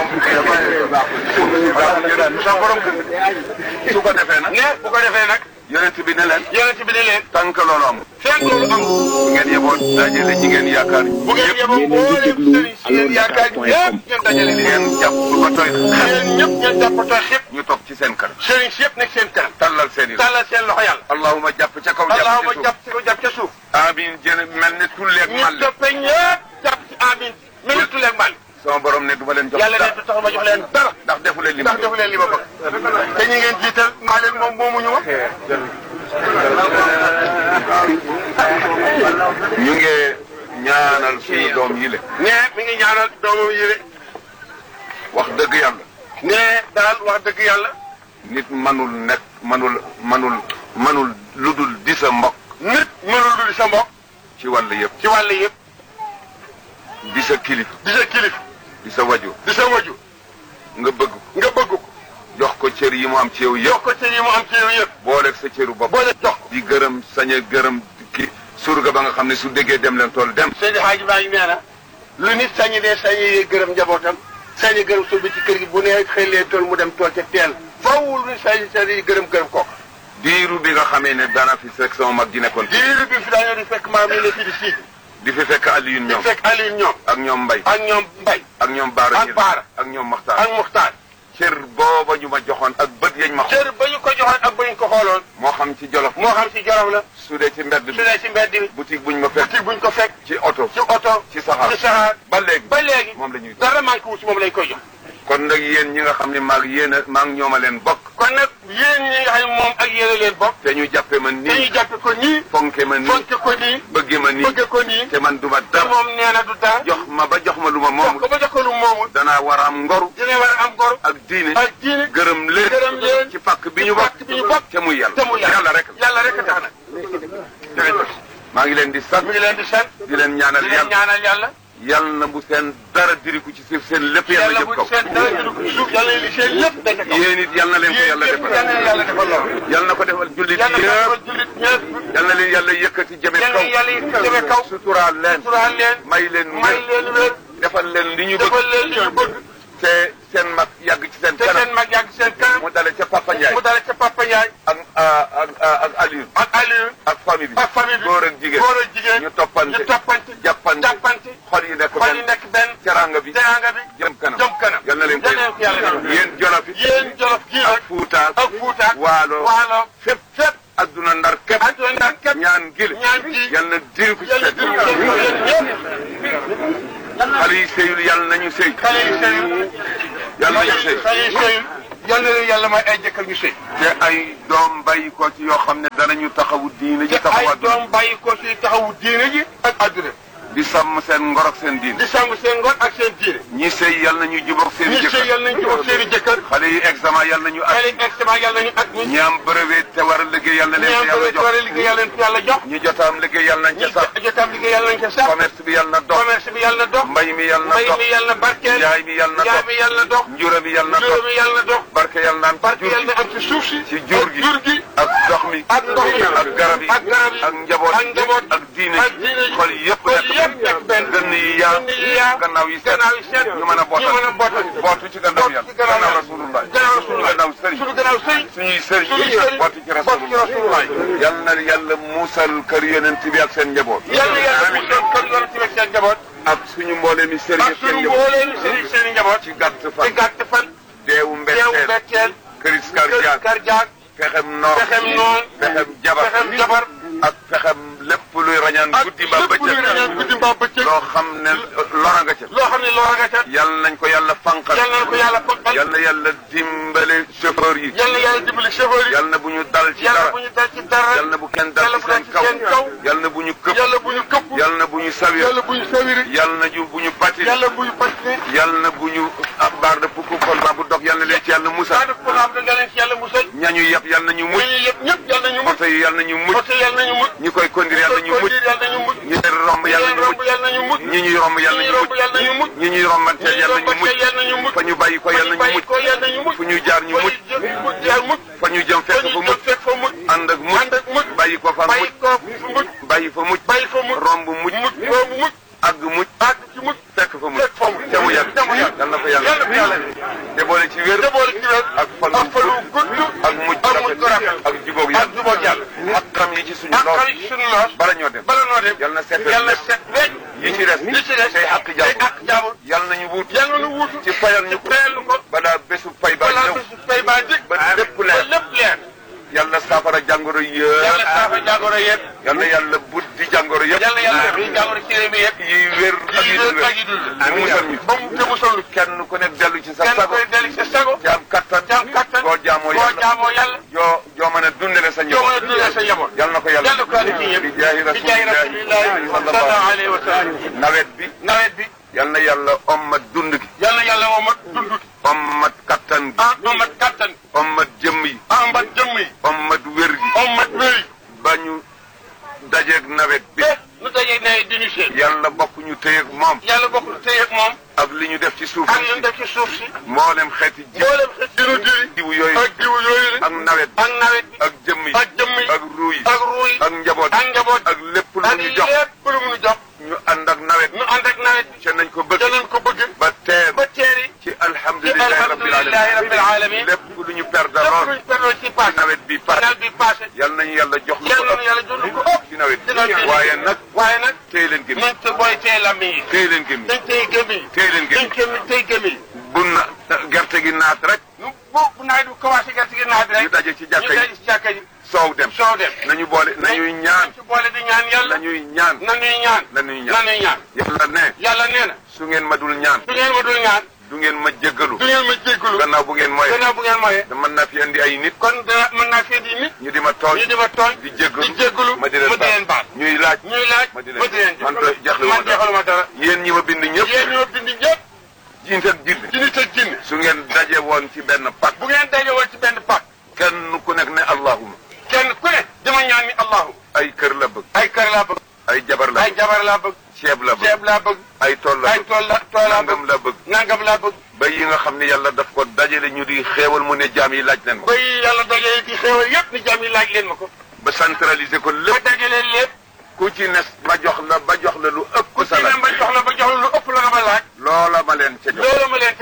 A: moom sa borom su ko defee nag
B: ne bu ko defee nag
A: yonent bi ne leen
B: yonent bi ne leen
A: tànk loolu amul
B: fekk loolu am
A: bu ngeen yeboo dajale ñi ngeen yaakaar
B: bu ngeen yeboo mbooleem sëriñ si yéen yaakaar ñëpp ngeen dajale leen
A: ngeen jàpp ba tooy
B: yéen ñëpp ngeen jàppatoo xëpp
A: ñu toog ci seen kanam
B: sëriñ si yëpp nekk seen kanam
A: tallal seen i loxo
B: tàllal seen loxo yàlla
A: allahuma jàpp ca kaw
B: allahuma
A: jàpp ci
B: jàpp ci ko jàpp ca suuf
A: suuf amin jën mel ne tulleeg
B: ñu
A: màlle
B: toppe ñëpp jàpp ci amin mel ni tuleeg mbali
A: sama borom ne du ma leen jox
B: yàlla ne
A: dara
B: du tax ma jox leen dara
A: ndax defu leen li ma
B: ndax defu leen li ma bëgg te ñi ngeen jiital maa leen moom moomuñu ma
A: ñu ngi ñaanal suñu doom yi le
B: ne mi ngi ñaanal doomam yi de
A: wax dëgg yàlla
B: ne daal wax dëgg yàlla
A: nit manul nekk manul manul manul lu dul di sa mbokk
B: nit mënul du di sa mbokk
A: ci wàll yëpp
B: ci wàll yëpp
A: di sa kilifa
B: di sa kilif
A: di sa waju
B: di sa waju
A: nga bëgg ko
B: nga bëgg ko
A: jox ko cër yi mu am ci yow
B: jox
A: yëpp
B: ko cër yi mu am ci yow yëpp
A: booleeg sa cëru bopp
B: boole jox ko
A: di gërëm sañ a gërëm ki surga ba nga xam ne su déggee dem leen tool dem
B: Seydi Hadji Ba ngi nee na lu nit sañi dee sañi gërëm njabootam sañi gërëm sul bi ci kër gi bu nee xëy lee tool mu dem tool ca teel fawul lu nit sañi sañi gërëm gërëm kooku
A: diiru bi nga xamee ne dana fi fekk sama mag ji nekkoon
B: diiru bi fi daañoo di fekk maam yi ne fii di sii
A: di fi fekk Alioune
B: di
A: ñoom
B: fekk Aliou ñoom
A: ak ñoom Mbay
B: ak ñoom Mbay
A: ak ñoom Baara
B: ak
A: Ñil
B: Baara.
A: ak ñoom Maxtaar
B: ak Muxtaar
A: cër booba ñu ma joxoon ak bët yañ ma xool
B: cër ba ñu ko joxoon ak ba ñu ko xooloon
A: moo xam ci jolof
B: moo xam ci jorof la
A: su dee ci mbedd
B: su
A: bi
B: dee ci mbedd bi
A: boutique buñ ma fekk
B: boutique buñ ko fekk
A: ci oto
B: ci oto
A: ci saxaar
B: ci saxaar
A: ba léegi
B: ba léegi
A: moom la ñuy
B: dara manqué wu ci moom lañ koy jox
A: kon nag yéen ñi nga xam ne maag yéen a maag ñoom a leen bokk
B: kon nag yéen ñi nga xam ne moom ak yéen a leen bokk
A: te ñu jàppe ma
B: te ñu
A: nii
B: jàppe ko nii
A: fonke ma nii
B: fonke ko nii
A: bëgge ma nii
B: bëgge ko nii
A: te man duma
B: te
A: dara
B: moom nee na du dara
A: jox ma ba jox ma lu ma
B: jox
A: moomul
B: ko ba jox ko lu moomul
A: danaa war a am ngoru
B: dina war a am gor
A: ak diine
B: ak diine
A: gërëm leen
B: gërëm leen
A: ci pàkk bi ñu
B: ci
A: bokk
B: pàkk bi ñu bokk
A: te muy yàlla
B: te mu yàlla
A: yàlla rek la
B: yàlla rek a tax nag jërëjëf
A: maa ngi leen di sant
B: mi ngi leen di sant
A: di leen ñaanal
B: di leen
A: yàlla
B: ñaanal yàlla
A: yàlla na bu seen dara diriku ci suuf seen lépp yàlla
B: yàlla
A: jëm
B: bu
A: kaw
B: seen dara jëlu ko suuf yàlla li seen lépp dañ ko
A: yéen it yàlla na leen ko
B: yéen
A: yàlla
B: ñëpp
A: defal
B: yàlla na yàlla defal loolu
A: yàlla na ko defal jullit
B: yàlla na
A: yëpp
B: ko jullit ñëpp
A: yàlla na leen yàlla yëkkati jëme
B: yàlla
A: kaw
B: na yàlla yi jëme kaw
A: suturaal leen
B: suturaal leen
A: may leen
B: may
A: wér
B: leen wér
A: defal leen li ñu bëgg
B: defal leen li ñu bëgg
A: te seen mag yàgg ci seen
B: te
A: kanam
B: seen mag yàgg seen kanam
A: mu dale ca Papa Ndiaye
B: mu dale ca Papa Ndiaye
A: ak ak ak Aliou
B: ak Aliou
A: ak famille bi
B: ak famille bi
A: góor ak jigéen
B: góor ak jigéen
A: ñu toppante
B: ñu toppante
A: jàppante
B: jàppante
A: xol yi nekk
B: xol yi
A: benn
B: nekk benn
A: teranga bi
B: teraanga bi
A: jëm kanam
B: jëm kanam
A: yal na leen ko
B: yal na leen ko yàlla defal.
A: yéen jolof yi
B: yéen jolof gii
A: ak
B: nag
A: Fuuta
B: ak Fuuta
A: Waalo
B: Waalo
A: fépp fépp adduna ndar képp
B: adduna ndar képp
A: ñaan gile
B: ñaan gi
A: yal na diri ko ci
B: yàlla
A: seen
B: déglu leen ko yéen ñëpp
A: xale yi sëyul yal nañu sëy
B: xale yi sëyul
A: yal nañu sëy
B: xale yi sëyul yal na leen yàlla may ay jëkkër ñu sëy
A: te ay doom bàyyi ko ci yoo xam ne danañu taxawu diine ji
B: te
A: taxawu
B: ay
A: adduna
B: doom bàyyi ko ci taxawu diine ji ak adduna
A: di sàmm seen ngor ak seen diine
B: di sàmm seen ngor ak seen diine
A: ñi sëy yal nañu jubóog seen i
B: ñi sëy
A: jëkkër
B: yal nañ jubóog seen i jëkkër
A: xale yi examen yal nañu
B: xale
A: ak
B: yi extement yal nañu ak ñi
A: ñi am brevet te war a liggéey yal na leen
B: ñi
A: ko
B: am
A: yàlla
B: bëri war a
A: jox
B: liggéey yàlla leen ko yàlla jox
A: ñi jotaam liggéey yal nañ
B: ñi
A: ca sax
B: jotaam liggéey yàlla nañ ca sax
A: commerce bi yal na dox
B: commerce bi yàlla na dox
A: mbay mi yal na
B: mbay
A: dox
B: mi yàlla na barkeel
A: njaay mi yal na
B: njaay
A: dox
B: mi yàlla na dox
A: njura mi yal na
B: juróom
A: dox
B: mi yàlla na dox
A: barke yal na am ci
B: barke
A: jur
B: yàlla
A: gi
B: na am ci suuf si
A: ci jur
B: ak
A: gi
B: jur gi
A: ak ndox mi
B: ak ndox mi
A: ak garab yi
B: ak garab yi
A: ak njaboot
B: ak njaboot
A: ak diine
B: ak diine
A: ji xol yëpp
B: xol yëpp nekk benn
A: gën yi yaa
B: gën yi yaa
A: gannaaw yi seet
B: gannaaw yi seet
A: ñu mën a bootal
B: ñu mën a bootal
A: bootu ci gannaaw yàlla
B: ci gannaaw
A: gannaaw
B: yàlla.
A: rasulullah
B: gannaaw rasulullah
A: gannaaw sëriñ
B: suñu gannaaw sëriñ
A: suñuy sëriñ
B: suñuy sëriñ
A: bootu ci
B: bootu ci
A: rasulullah
B: rasulullah
A: yal na yàlla muusal kër yonent bi ak seen njaboot
B: yàlla yàlla mu doon kër yoon ci seen njaboot
A: ak suñu mboolee mi sëriñ
B: ak
A: ak seen
B: suñu
A: njaboot
B: mbooleem seen seen i njaboot
A: ci gàtt
B: ci
A: fan
B: gàtt fan
A: deewu
B: teewu
A: mbetteel
B: mbetteel
A: këris
B: kër
A: kardiak
B: karjaak
A: fexem noor
B: pexem noon
A: fexem jabar
B: pexem jabar
A: ak fexem lépp luy rañaan
B: ak
A: guddi ba
B: lépp luy rañaan guddi
A: bëccëg
B: mbaa bëccëg
A: loo xam ne lora nga ca
B: loo xam ne loo nga ca
A: yal nañ ko yàlla fanqal
B: yal na ko yàlla fonkal
A: yal na yàlla dimbale chauffeur yi
B: yal na yàlla dimbali chauffeur yi
A: yal na bu ñu dal ci
B: yàlla
A: dara
B: bu ñu dal ci dara
A: yal na bu kenn dal
B: yàlla
A: ci
B: bu dal
A: seen
B: ci
A: kaw
B: seen kaw
A: yal na bu ñu këpp
B: yàlla bu ñu këpp
A: yal na bu ñu sawir
B: yàlla bu ñu sawiri
A: yal na ju bu ñu batti
B: yàlla bu ñu pàcc
A: yal na bu ñu ab baar de pukku kon ba bu dog yal na leen ci yàlla
B: daa
A: musal
B: def ko xam ne da leen ci yàlla musal
A: ñañu yëpp yal na ñu mucc
B: ñooñu yëpp ñëpp yàlla nañu mucc
A: oto yi yal na ñu mucc
B: oto yàlla nañu mucc
A: ñi koy conduire yal na ñu mucc
B: yàlla nañu mucc
A: ñi leen romb yal na
B: leen
A: ñu
B: romb
A: mucc
B: yàlla nañu mucc
A: ñi ñuy romb yal na
B: ñi
A: ñu
B: romb
A: mucc
B: yàlla nañu mucc
A: ñi ñuy rombanteel
B: ñi
A: yal na ñu
B: romb
A: mucc
B: yàlla nañu mucc
A: fa ñu bàyyi ko yal na ñu
B: bàyyi
A: mucc
B: ko yàlla nañu mucc
A: fu ñu jaar ñu mucc
B: fa ñu mucc jaar mucc
A: fa ñu jëm
B: fa
A: fekk
B: ñu
A: fa
B: jëm
A: mucc
B: fekk fa mucc
A: ànd ak mucc
B: ànd ak mucc
A: bàyyi ko fa
B: bàyyi
A: mucc
B: ko fu mucc
A: bàyyi fa mucc
B: bàyyi fa mucc
A: romb mucc
B: mucc boobu mucc
A: àgg mucc
B: àgg ci mucc
A: fekk fa mucc
B: fekk fa mucc
A: te mu yàgg
B: te mu yàgg
A: yal na ko
B: yàlla
A: yàlla
B: ko yàlla
A: te boole ci wér
B: te boole ci wér
A: ak fan
B: ak fan wu gudd
A: ak mujj
B: ak mujj
A: rafet ak jubóog
B: ak
A: yàlla
B: jubóog yàlla
A: ak xam yi ci suñu
B: ak
A: lool
B: xarit suñu loos
A: bala ñoo dem
B: bala noo dem
A: yal na seetal
B: yàlla
A: lépp.
B: set wecc
A: yi ci des
B: li ci des
A: tey àq
B: tey
A: jàmbur
B: àq jàmbur
A: yal nañu wut
B: yàlla nu wuutu
A: ci fayal ñu ko
B: teelu ko
A: balaa bésu fay ba
B: balaa
A: ñëw
B: bésu fay baa dikk
A: ba lépp leer.
B: ba lépp leer
A: yàlla saafara jàngoro
B: yàlla
A: yëpp
B: saafa jàngoro yëpp
A: yal na yàlla buddi jàngoro yëpp
B: yàlla yàlla def jàngoro ci réew mi yëpp
A: yi wér ak yi
B: yi
A: dul
B: wér ak
A: wér
B: yi dul
A: mu musal ñu
B: ba mu te musal ñu
A: kenn ku nekk dellu ci sa
B: kenn
A: sago
B: koy dellu sa sago
A: ci am kattan
B: ci am kattan
A: koo jaamoo
B: koo
A: yàlla
B: jaamoo yàlla
A: joo joo mën a dundale sa
B: joo mën a
A: njaboot
B: dundee sa njaboot
A: yal na ko yàlla
B: yàlla ko yàlla ci ñëpp
A: bi jaahi
B: bi jaay rasulillahi
A: rasulillahi
B: sallallahu alayhi wa sallam
A: nawet bi
B: nawet bi
A: yal na yàlla ommat dund gi
B: yàlla yàlla womat dund gi
A: ommat kattan gi
B: ah omat kattan
A: ommat jëmm yi
B: ambat jëmm yi
A: ommat wér gi
B: omat wéy
A: ba ñu dajeeg nawet bi
B: te nu dajee nawet di ñu seen
A: yàlla bokk ñu téyeeg moom
B: yàlla bokk na téye ak moom
A: ak li ñu def ci suuf
B: ak li ñu def ci suuf si
A: mboolem xeeti ji
B: mboolem xeet dinu diri
A: jiwu yooyu
B: ak jiwu yooyu la
A: ak nawet bi
B: ak nawet bi
A: ak jëmm yi
B: ak jëmm yi
A: ak ruu yi
B: ak ruuy
A: ak njaboot
B: ak njaboot
A: ak lépp lu
B: ak
A: ñu jox
B: lépp lu mu nu jox
A: ñu ànd ak nawet
B: nu ànd ak nawet bi
A: ca nañ ko bëgg
B: danañ ko bëgg
A: ba teer
B: ba teeri
A: ci
B: ci
A: alhamdulilahi rabbil
B: alhamdulilahi rabbil alamin
A: lépp lu ñu perdre
B: lépp
A: lool
B: luñ perdoo ci passé
A: nawet bi passé
B: nawet bi passé
A: yal nañu yàlla jox lu
B: yàlla
A: ko
B: na yàlla jox lu ko
A: ëpp
B: ëpp
A: ci nawet
B: ci nawet
A: bi
B: bi.
A: waaye nag
B: waaye nag
A: téye leen gémmiñ
B: nañ te booy tey lammiñ yi
A: téye leen gémmiñ
B: dañ tey gémmiñ
A: téye leen
B: dañ
A: gémmiñ
B: gémmiñ tey gémmiñ
A: bu na gerte gi naat rek
B: nu bu bu nawet bi commencé gerte gi naat rek
A: ñu daje ci jàkka
B: ñu
A: yi
B: daje ci jàkka yi
A: soow dem
B: soow dem
A: nañu boole nañuy ñaan
B: ci boole di ñaan yàlla
A: nañuy ñaan
B: nañuy ñaan
A: nañuy ñaan
B: nañuy ñaan
A: yàlla ne
B: yàlla nee na
A: su ngeen ma dul ñaan
B: du ngeen ma dul ñaan
A: du ngeen ma jéggalu
B: du ngeen ma jéggalu
A: gannaaw bu ngeen mooy
B: gannaaw bu ngeen moyee
A: da mën naa fi indi ay nit
B: kon dana mën naa fee di nit
A: ñu di ma tooñ
B: ñu di ma tooñ
A: di jéggalu
B: di jéggalu
A: ma di leen baal
B: baal
A: ñuy laaj
B: ñuy laaj
A: ma di
B: ma di leen
A: man de jeexlu
B: man jeexaluma dara
A: yéen ñi ma bind ñëpp
B: yéen ñoo bind ñëpp
A: jiint ak jind
B: ci nit ak jinne
A: su ngeen daje woon ci benn pak
B: bu ngeen daje woon ci benn pàkk
A: kenn ku nekk ne allahuma
B: kenn ku ne dama ñaan ni allahu
A: ay kër la bëgg
B: ay kër laa bëgg
A: ay jabar la
B: ay
A: bëgg
B: jabar laa bëgg
A: ceeb la bëgg
B: ceeb laa bëgg
A: ay tool la
B: ay
A: bëgg
B: tool la tool laa
A: nangam
B: bëgg
A: la bëgg
B: nangam laa bëgg
A: ba yi nga xam ne yàlla daf ko dajale ñu di xéewal mu ne jaam yi laaj leen ko
B: bay yàlla dajale ci xéewal yépp ni jàmm yi laaj leen ma ko
A: ba centraliser ko
B: ba
A: lépp
B: dajale lépp
A: ku ci nes ma jox la ba jox la lu ëpp
B: ku ci
A: sa
B: ne
A: laaj
B: ma jox la ba jox la lu ëpp la nga ma laaj
A: loola ma leen ca jox
B: loolu ma leen ko jox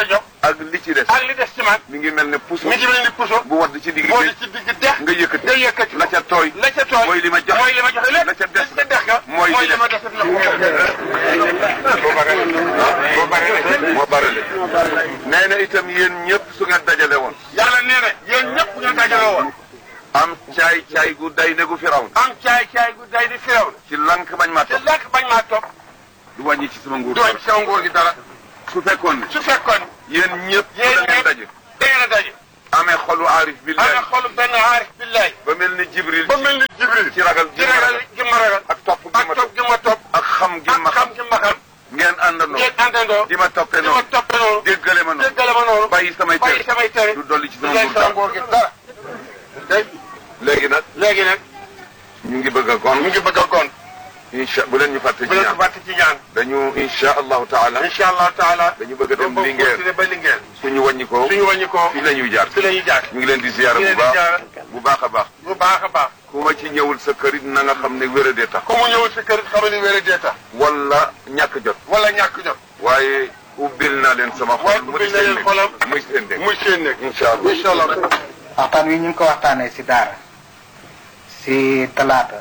A: ak li ci des
B: ak li des ci man
A: mi ngi mel ne puso
B: mi ngi mel ni puso
A: bu wadd ci digg
B: boo
A: bi
B: di ci digg dex
A: nga yëkkati
B: nga yëkkati
A: la ca tooy
B: la ca tooy
A: mooy li ma joxe
B: mooy li ma joxe lépp
A: la ca des
B: la ca dex ga
A: mooy li
B: li ma
A: des.
B: des la
A: boo bare boo bare moo bare le nee na itam yéen ñëpp su ngeen dajale woon
B: yàlla nee na yéen ñëpp ñu dajaloo woon
A: am caay caay gu day ne gu firaw
B: am caay caay gu day di firaw na
A: ci lank bañ maa
B: te
A: topp
B: lekk bañ maa topp
A: du wàññi ci sama nguur
B: dooñ sama nguur gi dara
A: su fekkoon ne
B: su fekkoon
A: yéen ñëpp
B: yéen
A: da ngeen
B: ñëpp
A: daje
B: da ngeen a daje
A: amee xolu aarif
B: ana
A: billahi
B: xolu benn aarif billahi
A: ba mel ni jibril
B: ba mel ni jibril
A: ci ragal
B: ci ragal gi ma ragal
A: ak topp gi
B: ak
A: ma
B: topp gi ma topp
A: ak xam gi ma
B: ak xam gi ma xam
A: ngeen àndandoo
B: ngeen àndandoo
A: di ma toppee
B: di ma
A: noonu
B: toppe noonu
A: déggale ma noonu
B: déggale ma noonu
A: bàyyi samay
B: bàyyi
A: tere
B: samay tere
A: du dolli ci
B: du
A: sama
B: leen
A: nguur
B: sama
A: dara
B: nguur gi dara day
A: léegi nag
B: léegi nag
A: ñu ngi bëgg a gon
B: mu ngi bëgg a gont
A: incha bu leen ñu fàtte ci
B: bu leen ko
A: ñaan
B: fàtte ci ñaan
A: dañu incha allahu taala
B: incha allahu taala
A: dañu bëgg a dem
B: boobu
A: Linguère
B: continuer ba Linguère
A: suñu wàññi ko
B: suñu wàññi ko
A: fii la ñuy jaar
B: fi la ñuy jaar
A: ñu ngi leen di ziyaara
B: ñu
A: bu
B: leen di
A: baax
B: ziyaara
A: bu baax a baax
B: bu baax a baax
A: ku ma ci ñëwul sa kër it na nga xam ne wéradee tax
B: ku mu ñëwul si kër xamal ni wéere dee tax
A: wala ñàkk jot
B: wala ñàkk jot
A: waaye ubbil naa leen sama
B: waaye
A: xol mu
B: ubbil
A: di
B: na
A: seen
B: leen xolam
A: nekk muy seen nekk
B: muy seen nekk
A: incha allah
B: incha allah
C: waxtaan wi ñu ngi ko waxtaanee ci daara ci talaata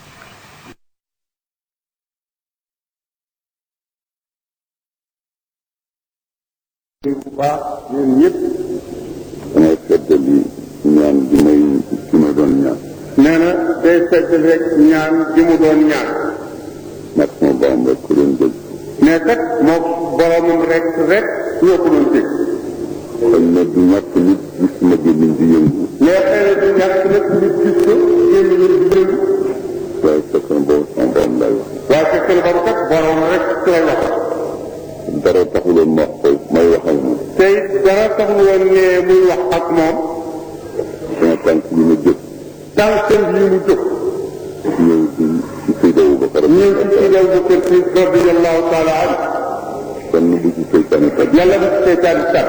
D: bu baax ñun ñëpp damay feddali ñaan bi may ki ma doon ñaan
B: nee na day feddal rek ñaan gi mu doon ñaan
D: ndax sama borom rek ku leen dégg
B: mais kat moo boromam rek rek ñoo ko doon dégg
D: xëy na du ñàkk nit gis ma gémmiñ di yëngu
B: mais xëy na du ñàkk nag nit gis ko génn ñu di yëngu
D: waaye fekk na boobu sama borom lay wax
B: waaye fekk na boobu kat borom rek lay wax
D: dara taxuloon ma wax ko may wax ak moom
B: tey dara taxul woon ne muy wax ak moom
D: sama tànk yi ma jóg
B: tànkam yi mu jóg
D: ñëw ci ci Seydi Aboubacar
B: ñëw ci Seydi Aboubacar Si radiyallahu taala an
D: kenn bu ci seytaane tat
B: yàlla bu ci seytaane tat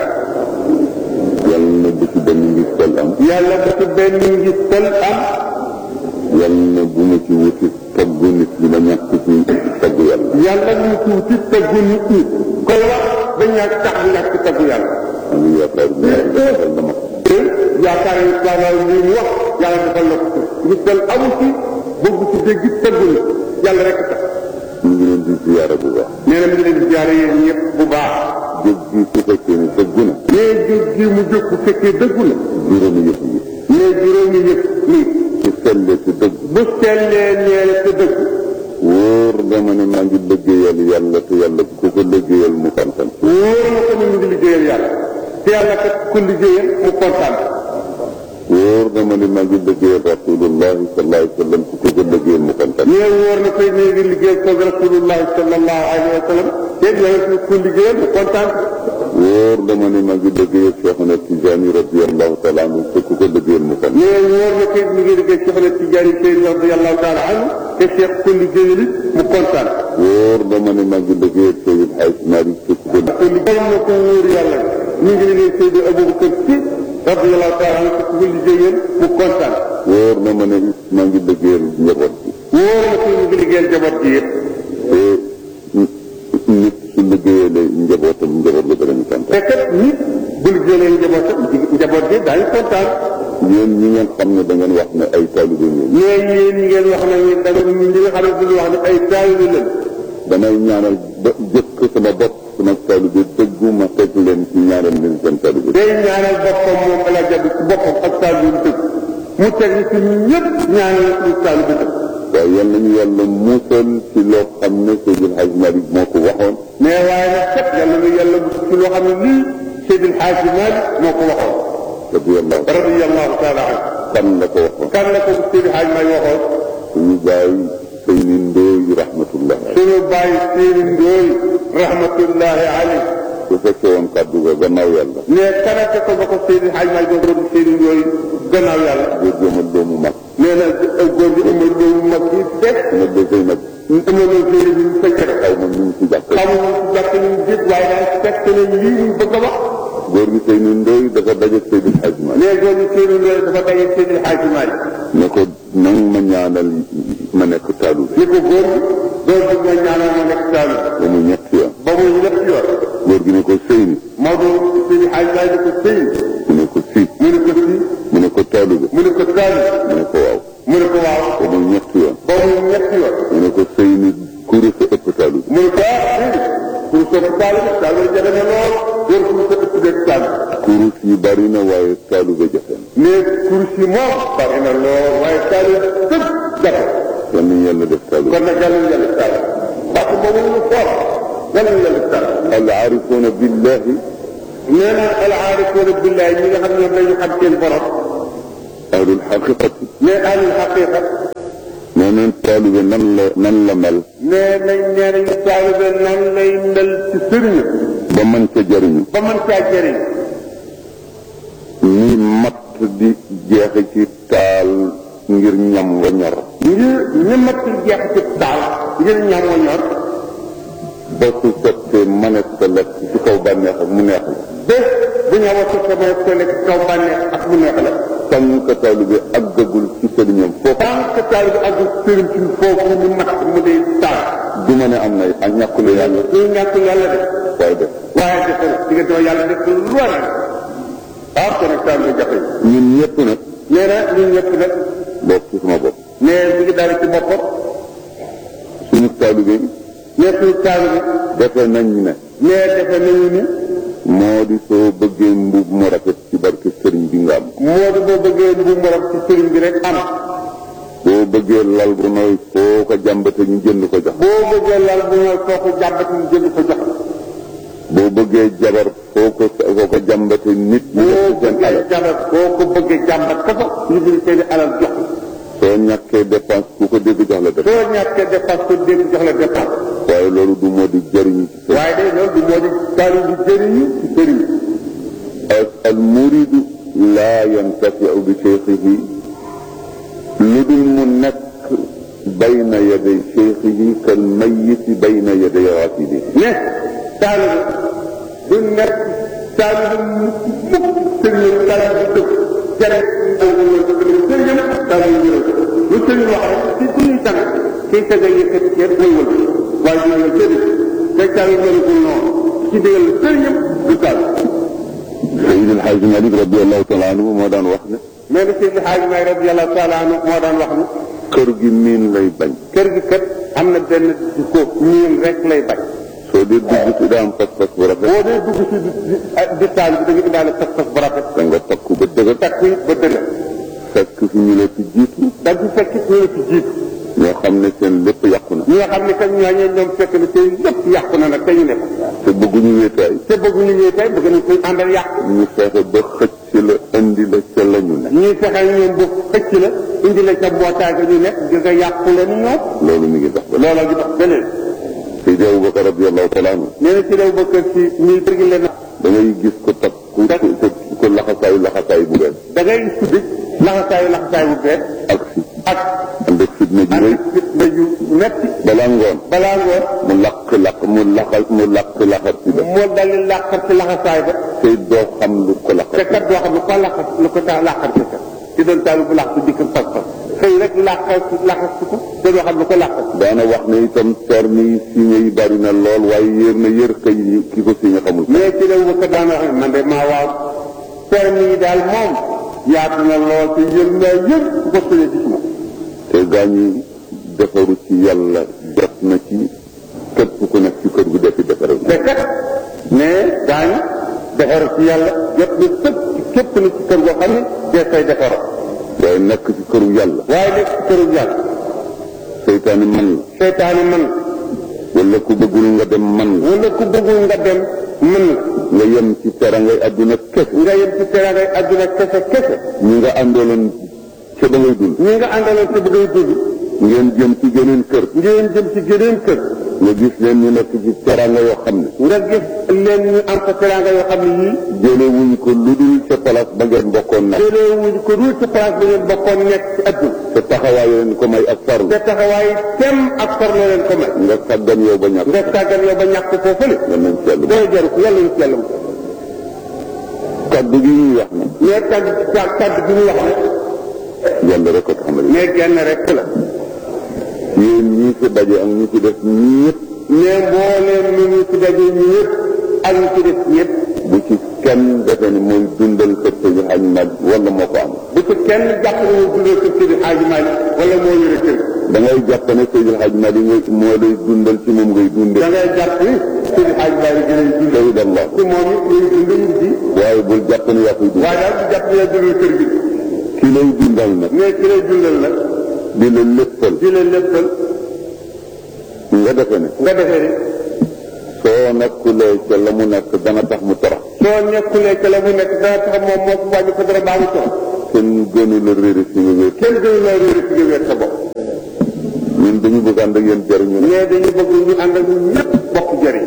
D: yàlla na bu ci benn ngis tel am
B: yàlla bu ci benn ngi tel am
D: yàlla na bu ma ci wuti taggu nit ñi ma ñàkk ci taggu yàlla
B: yàlla ñu tuuti taggu nit ñi koy wax ba ñàkk tax ñàkk taggu yàlla
D: am ngi yaakaar ne yàlla defal na ma ko
B: te yaakaar yi daanaka li mu wax yàlla defal na ko ci ngi tel amu ci bëgg ci dégg taggu ni yàlla rek tax
D: ñu ngi leen di ziyaara bu baax
B: nee na mi ngi leen di ziare yéen ñëpp bu baax
D: jóg gi su fekkee ne dëggu na
B: nee jóg gi mu jóg bu fekkee dëggu la
D: juróomi yëf yi
B: nee juróomi yëpp nii
D: su sellee ci dëgg
B: bu sellee ñeel te dëgg
D: wóor nga ma ne maa ngi liggéeyal yàlla te yàlla ku ko liggéeyal mu kontaan
B: wóor na ko ni mu ngi liggéeyal yàlla te yàlla kat ku liggéeyal mu kontaan
D: wóor nga ma ne maa ngi liggéeyal rasulullahi sallallahu alayhi wa sallam ku ko liggéeyal mu kontaan
B: nee wóor na koy ne ngi liggéeyal ko rasulullahi sallallahu alayhi wa sallam te yàlla ku liggéeyal mu kontaan
D: wóor nga ma ne maa ngi liggéeyal Cheikhuna Tijaani radiyallahu taala anhu te ku ko liggéeyal mu kontaan
B: nee wóor na koy mi ngi liggéey Cheikh na Tijaani Seydi radiyallahu taala anhu te Cheikh ku liggéeyal it mu kontaan
D: wóor nga ma ne maa ngi liggéeyal Seydi Hadj Malick te ku ko
B: te liggéeyal na ko wóor yàlla mi ngi liggéey Seydi Aboubacar Si radiyallahu taala anhu te ku ko liggéeyal mu kontaan
D: wóor na ma ne it maa ngi liggéeyal njaboot bi
B: wóor na koy mi ngi liggéeyal jaboot gi yëpp
D: te nit su liggéeyalee njabootam njaboot la danañu kontaan
B: te kat nit bu liggéeyee njabootam njaboot gi daañu kontaan
D: yéen ñi ngeen xam ne da ngeen wax ne ay taalibe ngeen
B: mais yéen ñi ngeen wax nañu da nga ñi nga xam ne dañu wax ne ay taalibe lañ
D: damay ñaanal ba jëkk sama bopp sama taalibe dëggu ma teg leen ci ñaanal leen seen taalibe
B: day ñaanal boppam moom ala jabi ci boppam ak taalibe dëgg mu teg ñu ci ñun ñëpp ñaanal suñu taalibe dëgg
D: waaye yal nañu yàlla muusal ci loo xam ne Seydil Hadj Malick moo ko waxoon
B: mais waaye nag kat yàlla na yàlla mu ci loo xam ne lii Seydil Hadji Malick moo ko waxoon
D: radiyallahu
B: radiyallahu taala anhu
D: kan la ko waxoon
B: kan la ko Seydil Hadji Malick waxoon
D: suñu baay Seyni Ndooy rahmatullah
B: suñu bàyyi Seyni Ndooy rahmatullahi alayhi
D: su fekkee woon kàddu ga gannaaw yàlla
B: mais kanate ko ba ko Seydi Hadji Malick boobu doon Seyni Ndooy gannaaw yàlla
D: boo jëmal doomu mag
B: nee na góor gi amul loolu mag yi fekk
D: nga dëgg nag
B: amul loolu Seydi bi ñu fekkee rek
D: xaw ma ñu ngi ci jàkk
B: xamuñu ci jàpp nañu jëpp waaye daal fekk nañ lii ñu bëgg a wax
D: góor gi Seyni Ndooy dafa daje Seydil Hadj Malick
B: mais góor gi Seyni Ndooy dafa daje Seydi Hadji Malick
D: ne ko nang ma ñaanal ma nekk taalibe
B: ni ko góor gi góor gi nga ñaanal ma nekk taalu
D: ba mu ñetti yoon
B: ba muy ñett yoon
D: góor gi ne ko Seyni
B: Maodo Seydi ay laaj ko sëy
D: mu ne ko fii
B: mu ne ko fii
D: mu ne ko taalube
B: mu ne ko taali
D: mu ne ko waaw
B: mu ne ko waaw
D: ba muy ñetti yoon
B: ba muy ñetti yoon
D: mu ne ko sëy ni kurus a ëpp taalube
B: mu ne ko ah fii pour sopp taali taali jafe na lool yor pour sa ëpp dëkk taali
D: kurus yi bari na waaye taalube jafe na
B: mais kurus yi moom bari na lool waaye taali tëb jafe
D: yal nañu yàlla def taalube
B: kon nag yàlla ñu yàlla taali parce que boobu ñu foor yàlla ñu yàlla taali
D: al aarifuuna billahi
B: nee na al aarifuuna billahi ñi nga xam ñoom dañu xam seen borom
D: ahlul xaqiqati
B: mais ahlul xaqiqa
D: nee neen taalube nan la nan la mel
B: nee nañ nee nañu taalibe nan lay mel ci sëriñ
D: ba mën ca jariñu
B: ba mën caa jëriñ
D: ni matt di jeexe ci taal ngir ñam wa ñor
B: ngir ñëmat ci jeex ci taal ngir ñam wa ñor
D: ba su sottee mënees ko lekk ci kaw bànneex ak mu neex la
B: bés bu ñam wa sotta ma ko lekk kaw bànneex ak mu neex la
D: tànk taalube àggagul ci sëriñam foofu
B: tant que taalibe ak sëriñ ci foofu ñu mat mu di taal
D: du ma ne am na ak ñàkkulu yàlla
B: ñu ñàkk yàlla de
D: waaye def
B: waaye defe na diggante yàlla def lu war ah kon nag taalibe jafe
D: ñun ñëpp nag
B: nee na ñun ñëpp nag
D: bokk ci sama bopp
B: nee mi ngi dara ci boppam
D: suñu taalube
B: nee suñu taalibe
D: defe nañ ne
B: nee defe nañu ni
D: moo di soo bëggee mbub mu rafet ci barke sëriñ bi nga am
B: moo di boo bëggee bu morom ci sëriñ bi rek am
D: boo bëggee lal bu nooy foo ko jàmbate ñu jënd ko jox
B: boo bëggee lal bu ñëw koo ko jàmbat ñu jënd ko jox
D: boo bëggee jabar foo ko foo ko jàmbate nit ñi
B: boo
D: def ci seen
B: bëggee
D: alal
B: jàmbat boo ko bëggee jàmbat ko fa ñu jël seeni alal jox
D: soo ñàkkee dépense ku ko dégg jox la def
B: soo ñàkkee dépense ko dégg jox la dépense
D: waaye loolu du moo di jëriñu ci sëriñ
B: waaye de loolu du moo di taali bi jëriñu ci sëriñ
D: al muridu laa yantafiu bi cheikhihi lu dul mu nekk bayna yaday cheikhihi kal mayiti bayna yaday rasidihi
B: ne taali bi du nekk taali bi mukk sëriñ taali bi dëkk jëriñ sëriñ taali bi ñëw lu sëriñ wax rek ci suñuy tànn kiy tëgg yëkkati ceeb mooy wël waaye du ñëw sëriñ te taali bi mënagul noonu ci digal sëriñam du taali
D: Seydi El Hadji Malick radiallahu taala anhu moo daan wax ne
B: mais ni Seydi Hadji Maay radiyallahu taala anhu moo daan wax ni
D: kër gi miin lay bañ
B: kër gi kat am na benn ko ñiin rek lay bañ
D: soo dee dugg si daa am pas-pas bu rafet
B: boo dee dugg si di di taal bi da nga indaale pas-pas bu rafet
D: da nga takku ba dëgër
B: takku it ba dëgër
D: fekk fi ñu la fi jiitu
B: da nga fekk ñu la ci jiitu
D: ñoo xam ne seen lépp yàqu na
B: ñi nga xam ne kat ñooñu ñoom fekk na tey lépp yàqu na nag te ñu ne ko
D: te bëgguñu wéetaay
B: te bëgg ñu ñëw tey bëgg nañ koy àndal yàqu
D: ñu fexe ba xëcc la indi la ca la ñu ne
B: ñuy fexe ñoom bu xëcc la indi la ca mbootaay ga ñu nekk di nga yàqu leen ñoom
D: loolu mi ngi dox ba
B: looloo gi dox beneen
D: Seydi Aboubacar radiallahu taala anhu
B: nee na ci réew ba kër si ñuy tërgi leen
D: da ngay gis ko takk ku ku ku laxasaayu laxasaayu bu bees
B: da ngay suddi laxasaayu laxasaay bu bees
D: ak si
B: ak
D: ànd ak fitna ji rëy
B: ak fitna yu metti
D: balaa ngoon
B: balaa ngoon
D: mu laq laq mu laqal mu laq laxar si ba
B: moo dal di làqar ci laxasaay ba
D: te doo xam lu ko
B: te
D: laqar
B: kat doo xam ne ko làqar lu ko tax làqar ci kat ci doon taalu bu làq ci dikk pas pas xëy rek làqar ci làqar ci ko te doo xam lu ko làqar
D: daana wax ne itam terme yi signé yi bari na lool waaye yéer na yër kay yi ki ko signé xamul
B: mais ci la wëkk daana wax ne man de maa waaw permis yi daal moom yaatu na lool te yër naa yër ku ko sëñee ci suma
D: te gaañi defaru ci yàlla jot na ci képp ku nekk ci kër gu defi defaral
B: te kat mais daañu defar ci yàlla jot na sëpp ci képp na ci kër goo xam ne dee fay defar
D: waaye nekk ci këru yàlla
B: waaye nekk ci këru yàlla
D: seytaane man la
B: seytaane man
D: wala ku bëggul nga dem man la
B: wala ku bëggul nga dem mën la
D: nga yem ci terangay àdduna kese
B: nga yem ci teraangay àdduna kese kese
D: ñi nga àndooloon ca ba ngay dund
B: ñi nga àndaloon te bëggay dund
D: ngeen jëm ci geneen kër
B: ngeen jëm ci geneen kër
D: nga gis leen ñu nekk ci teranga yoo xam ne
B: nga gis leen ñu am fa teraanga yoo xam ne yii
D: jële wuñ ko lu dul ca place ba ngeen bokkoon nag
B: jëlee wuñ ko dul ci place ba ngeen bokkoon nekk ci àdduna
D: te taxawaay leen ko may ak farlu
B: te taxawaay tem ak farloo leen ko may
D: nga sàggan yow ba ñàkk
B: nga tàggat yow ba ñàkk foofale
D: nga nañ seetlu
B: doo jaru ko yàlla ñu ci yàlla mu
D: kaddu gi ñuy wax ne
B: mais kàddu kàddu bi ñu wax ne
D: yàlla rek ko tax ma
B: mais genn rek la
D: yéen ñii fi daje ak ñi ci def ñëpp
B: mais mbooleem ñu ñu ci daje ñu ñëpp ak ñu ci def ñëpp
D: bu ci kenn defe ni mooy dundal kër Seydi Hadj Malick wala moo ko am
B: bu ci kenn jàpp ne moo dundal kër Seydi Hadji Malick wala moo yore kër
D: da ngay jàpp ne Seydi Hadj Malick ngay moo lay dundal ci moom ngay dunde
B: da ngay jàpp ni Seydi Hadji Malick gën a dundal
D: Seydi Allah
B: ci moom it muy dundal nit bi
D: waaye bul jàpp ne yaa koy dundal
B: waaye daal bu jàpp ne yaa dundal kër gi
D: ki lay dundal nag
B: mais ki lay dundal nag
D: di la léppal
B: di la léppal
D: nga defe ne
B: nga defee ni
D: soo nekkulee ca la mu nekk dana tax mu torox
B: soo nekkulee ca la mu nekk dana tax moom moo ko wàññi ko dara baa mu toog
D: kenn gënu la réere fi nga wér
B: kenn gënu laa réer fi nga wér sa bopp
D: ñun dañu bëgg ànd ak yéen jariñu ne
B: mais dañu bëgg ñu ànd ak ñun ñëpp bokk jëriñ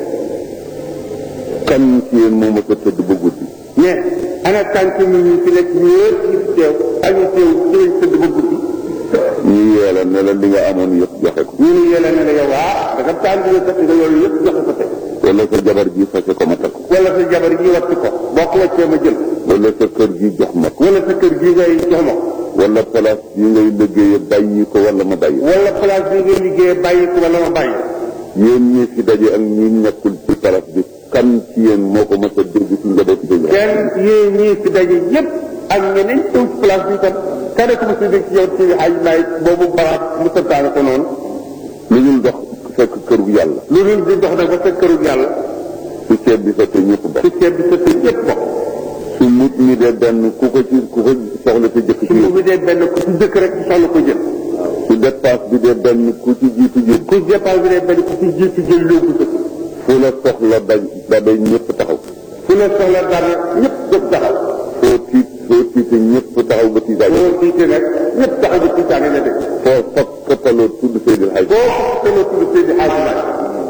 D: kan ci yéen moo mës a tëdd ba guddi
B: mais ana tànk nit ñi fi nekk ñëpp ñu fi teew ak ñu teew ci lañ tëdd ba guddi
D: ñu yeela ne la li nga amoon yëpp joxe ko
B: ñu ni yéla ne la yow waa da nga tànk nga kat nga loolu yëpp joxe ko tey
D: wala sa jabar ji fase ko ma takk ko
B: wala sa jabar ji wàcc ko boo ko wàccee ma jël
D: wala sa kër gi jox ma ko
B: wala sa kër gi ngay jox ma ko
D: wala place yi ngay liggéeye bàyyi ko wala ma bàyyi
B: wala place bi ngay liggéeyee bàyyi ko wala ma bàyyi
D: yéen ñi fi daje ak ñi nekkul ci place bi kan ci yéen moo ko mës a dégg ci njaboot bi
B: kenn yéen ñii fi daje yëpp ak ñeneen teew ci place bi tam kenn ku ma si dégg ci yow ci ay laay boobu baraat mu santaane ko noonu
D: lu dul dox fekk kër gu yàlla
B: lu dul di dox nag ba sa kërug yàlla
D: su ceeb bi fekkee ñëpp bokk
B: su ceeb bi sa te ñëpp bokk
D: su mut mi dee benn ku ko ci ku ko soxla sa jëkk ci
B: su mu
D: yow
B: bi dee benn ku ci dëkk rek ci soxla ko jël
D: su dépasse bi dee benn ku ci jiitu jël
B: ku départ bi dee benn ku ci jiitu jël yóbbu sa
D: fu la soxla daj dabay ñëpp taxaw
B: fu la soxla dara ñëpp jóg taxaw
D: foo tiit foo tiite ñëpp taxaw ba tiitaay
B: boo tiitee nag ñëpp taxaw ba tiitaane la dëkk
D: foo fab këppaloo tudd Seydil Hadj
B: boo ko tudd Seydi Hadji Malick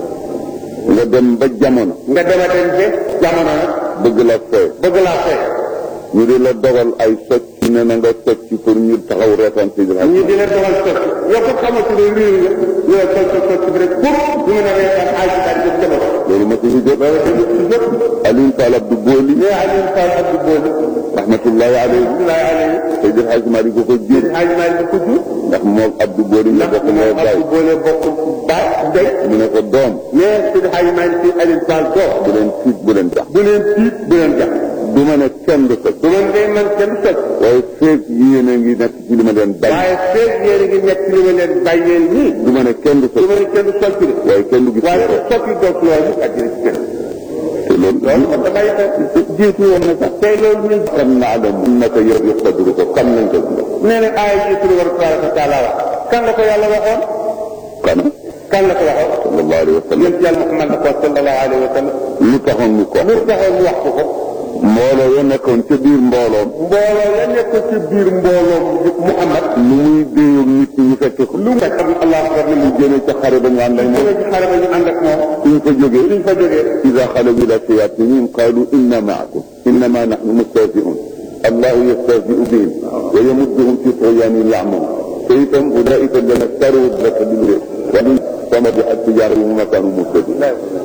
D: nga dem ba jamono
B: nga dema dem ba jamono nag
D: bëgg la fee
B: bëgg laa fay
D: ñu di la dogal ay socc ne na nga socc pour ñu taxaw reetaan Seydil Hadj
B: ñu di leen dogal socc yow ko xamante ne réew nga ñu la socc socc bi rek pour ñu mën a reetaan Hadji Malick def jamono
D: loolu ma si fi jot Alioune Fall Abdou Boli
B: mais Alioune Fall Abdou Boli
D: rahmatullahi alayhi
B: Abdoulaye Alayhi
D: Seydil Hadj Malick ko ko jur
B: Hadji Malick ko jur
D: ndax moom Abdou Boli ñu bokk
B: moom
D: ndey baay
B: Abdou Boli bokk baay ndey
D: mu ne ko doom
B: mais Seydi Hadji Malick si Alioune Fall doo
D: bu leen tiit bu leen jax
B: bu leen tiit bu leen jax
D: du ma ne kenn du socc
B: du man ngay man kenn socc
D: waaye feeg yéen a ngi nekk ci li ma leen bañ
B: waaye feeg yéen a ngi nekk li ma leen bàyyeel nii
D: du ma ne kenn du
B: du
D: socc
B: ma ne kenn socc de
D: waaye kenn du gis
B: waaye
D: ko
B: socc doog loolu ak dina ci kenn
D: te loolu
B: loolu man damay xel
D: jiitu woon na sax
B: tey loolu ñun
D: xam naa la mun naka yor yor xadru ko xam nañ ko
B: nee na aaya ji suñu war tabaraka wa taala wax kan la ko yàlla waxoon
D: kana
B: kan la ko waxoon
D: sallallahu alayhi wa sallam
B: yéen yàlla Muhammad la ko sallallahu alayhi wa sallam
D: lu taxoon mu ko
B: lu taxoon mu wax ko ko
D: mbooloo ya nekkoon ca biir mbooloom
B: mbooloo la nekk ci biir mbooloo Muhammad
D: lu muy déyoog nit ñi ñu fekke ko
B: lu mu fekk Allah akbar ne mu
D: mu jëmee ca xare ba ñu ànd ak moom
B: jóge ci xare ba ñu ànd ak moom
D: suñ fa jógee
B: suñ fa jógee
D: إذا خلوا إلى شياطينهم قالوا إنا معكم إنما نحن مستهزئون الله يستهزئ بهم ويمدهم في طغيانهم يعمون فإذا أولئك الذين اشتروا لك بالرزق ومن صمد تجارهم وما كانوا مهتدين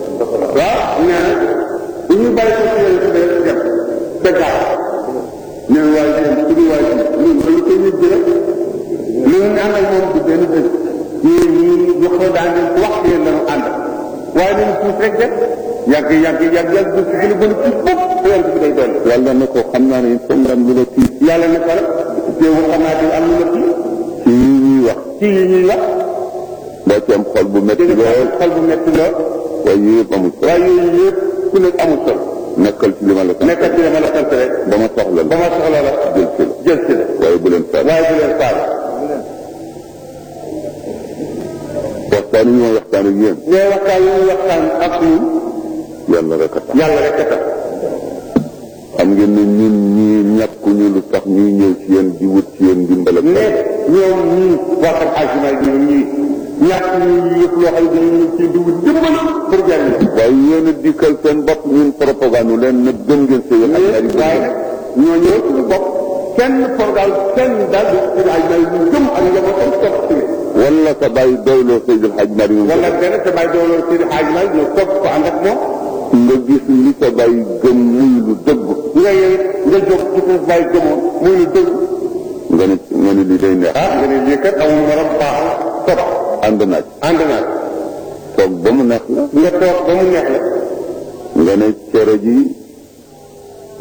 B: waaw nee na bu ñu bàyyi ko ci yéen dem dem ba gaaw nee na waaye yéen su ñu waaye ñun ba lu koy nit jële lu ñu ànd ak moom du benn dëgg yéen ñii ñu ko daan leen ko wax yéen lañu ànd waaye nañu tuus rek dem yàgg yàgg yàgg yàgg du gën a gën a tuus bopp yonent bi day dolli
D: yàlla ne ko xam naa ne il faut nga am lu la tiit
B: yàlla ne ko rek teewul xam naa di am lu la ci
D: ci yi ñuy wax
B: ci yi ñuy wax
D: boo ci am xol bu métti
B: dégg
D: lool
B: nga xol bu metti lool
D: waaye yooyu yëpp amul solo
B: waaye yooyu yëpp ku nekk amul solo
D: nekkal ci li ma la sant
B: nekkal ci dama la sant rek
D: ba ma soxla
B: ba
D: la
B: ma soxla la
D: jël ci la
B: jël ci la
D: waaye bu leen faal
B: waaye bu leen faale
D: waxtaan yi ñu ma waxtaan ak yéen
B: mais waxtaan yi ñu waxtaan ak ñun
D: yàlla rek a tax
B: yàlla rek a tax
D: xam ngeen ne ñun ñii ñàkkuñu lu tax ñuy ñëw ci yéen di wut ci yéen ndimbal ak
B: mais ñoom ñii waa xam agiment yi ñoom ñii ñàkk ñu yëpp loo xam ne dañu ci dugg dimbal pour jariñ
D: waaye yéen a dikkal seen bopp ñun propagande leen ne gëm ngeen seen ak ñaari
B: mais waaye nag ñoo ñëw suñu bopp kenn pour daal kenn daal di ci agiment yi ñu gëm ak njabootam topp ci
D: wala sa bàyyi doyloo Seydil Hadj Mari moom
B: wala benn te bàyyi dooloo ci agiment yi ñu topp ko ànd ak moom
D: nga gis li sa bàyyi gëm muy lu dëgg
B: nga yow nga jóg ci sa bàyyi gëmoon muy lu dëgg
D: nga ne nga ne lii day neex
B: ah nga ne lii kat amul morom baax na topp
D: ànd naaj
B: ànd naa
D: toog ba mu neex la
B: nga toog ba mu neex la
D: nga ne cere ji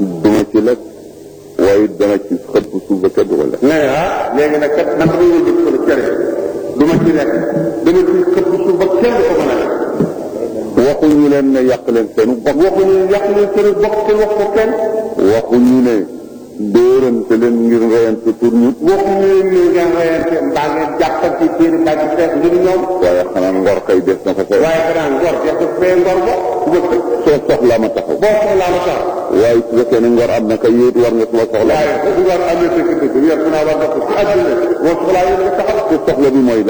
D: ci lekk waaye dana ci xëpp suuf ba kenn du ko lekk
B: nee ah léegi nag kat man damay wëjëf ko la cere du ma ci lekk dama ci xëpp suuf ba kenn du ko mën a lekk
D: waxuñu leen ne yàq leen seenu bokk
B: waxuñu yàq leen seen bokk te wax ko kenn
D: waxuñu ne dóorante leen ngir reyante pour ñu
B: waxuñu leen ni ngeen reyante mbaa ngeen jàppante téere mbaa ci xeex ngir ñoom
D: waaye xanaa ngor kay des na ko fee
B: waaye xanaa ngor def ko fee ngor ba wëkk
D: soo soxlaa ma taxaw
B: boo soxlaa ma sax
D: waaye su fekkee ne ngor am na kay yéet war nga suma soxla
B: waaye bu ngor amee dëgg dëgg yor naa war nga ko ci àdduna boo soxlaa yéen nga taxaw
D: su soxla bi mooy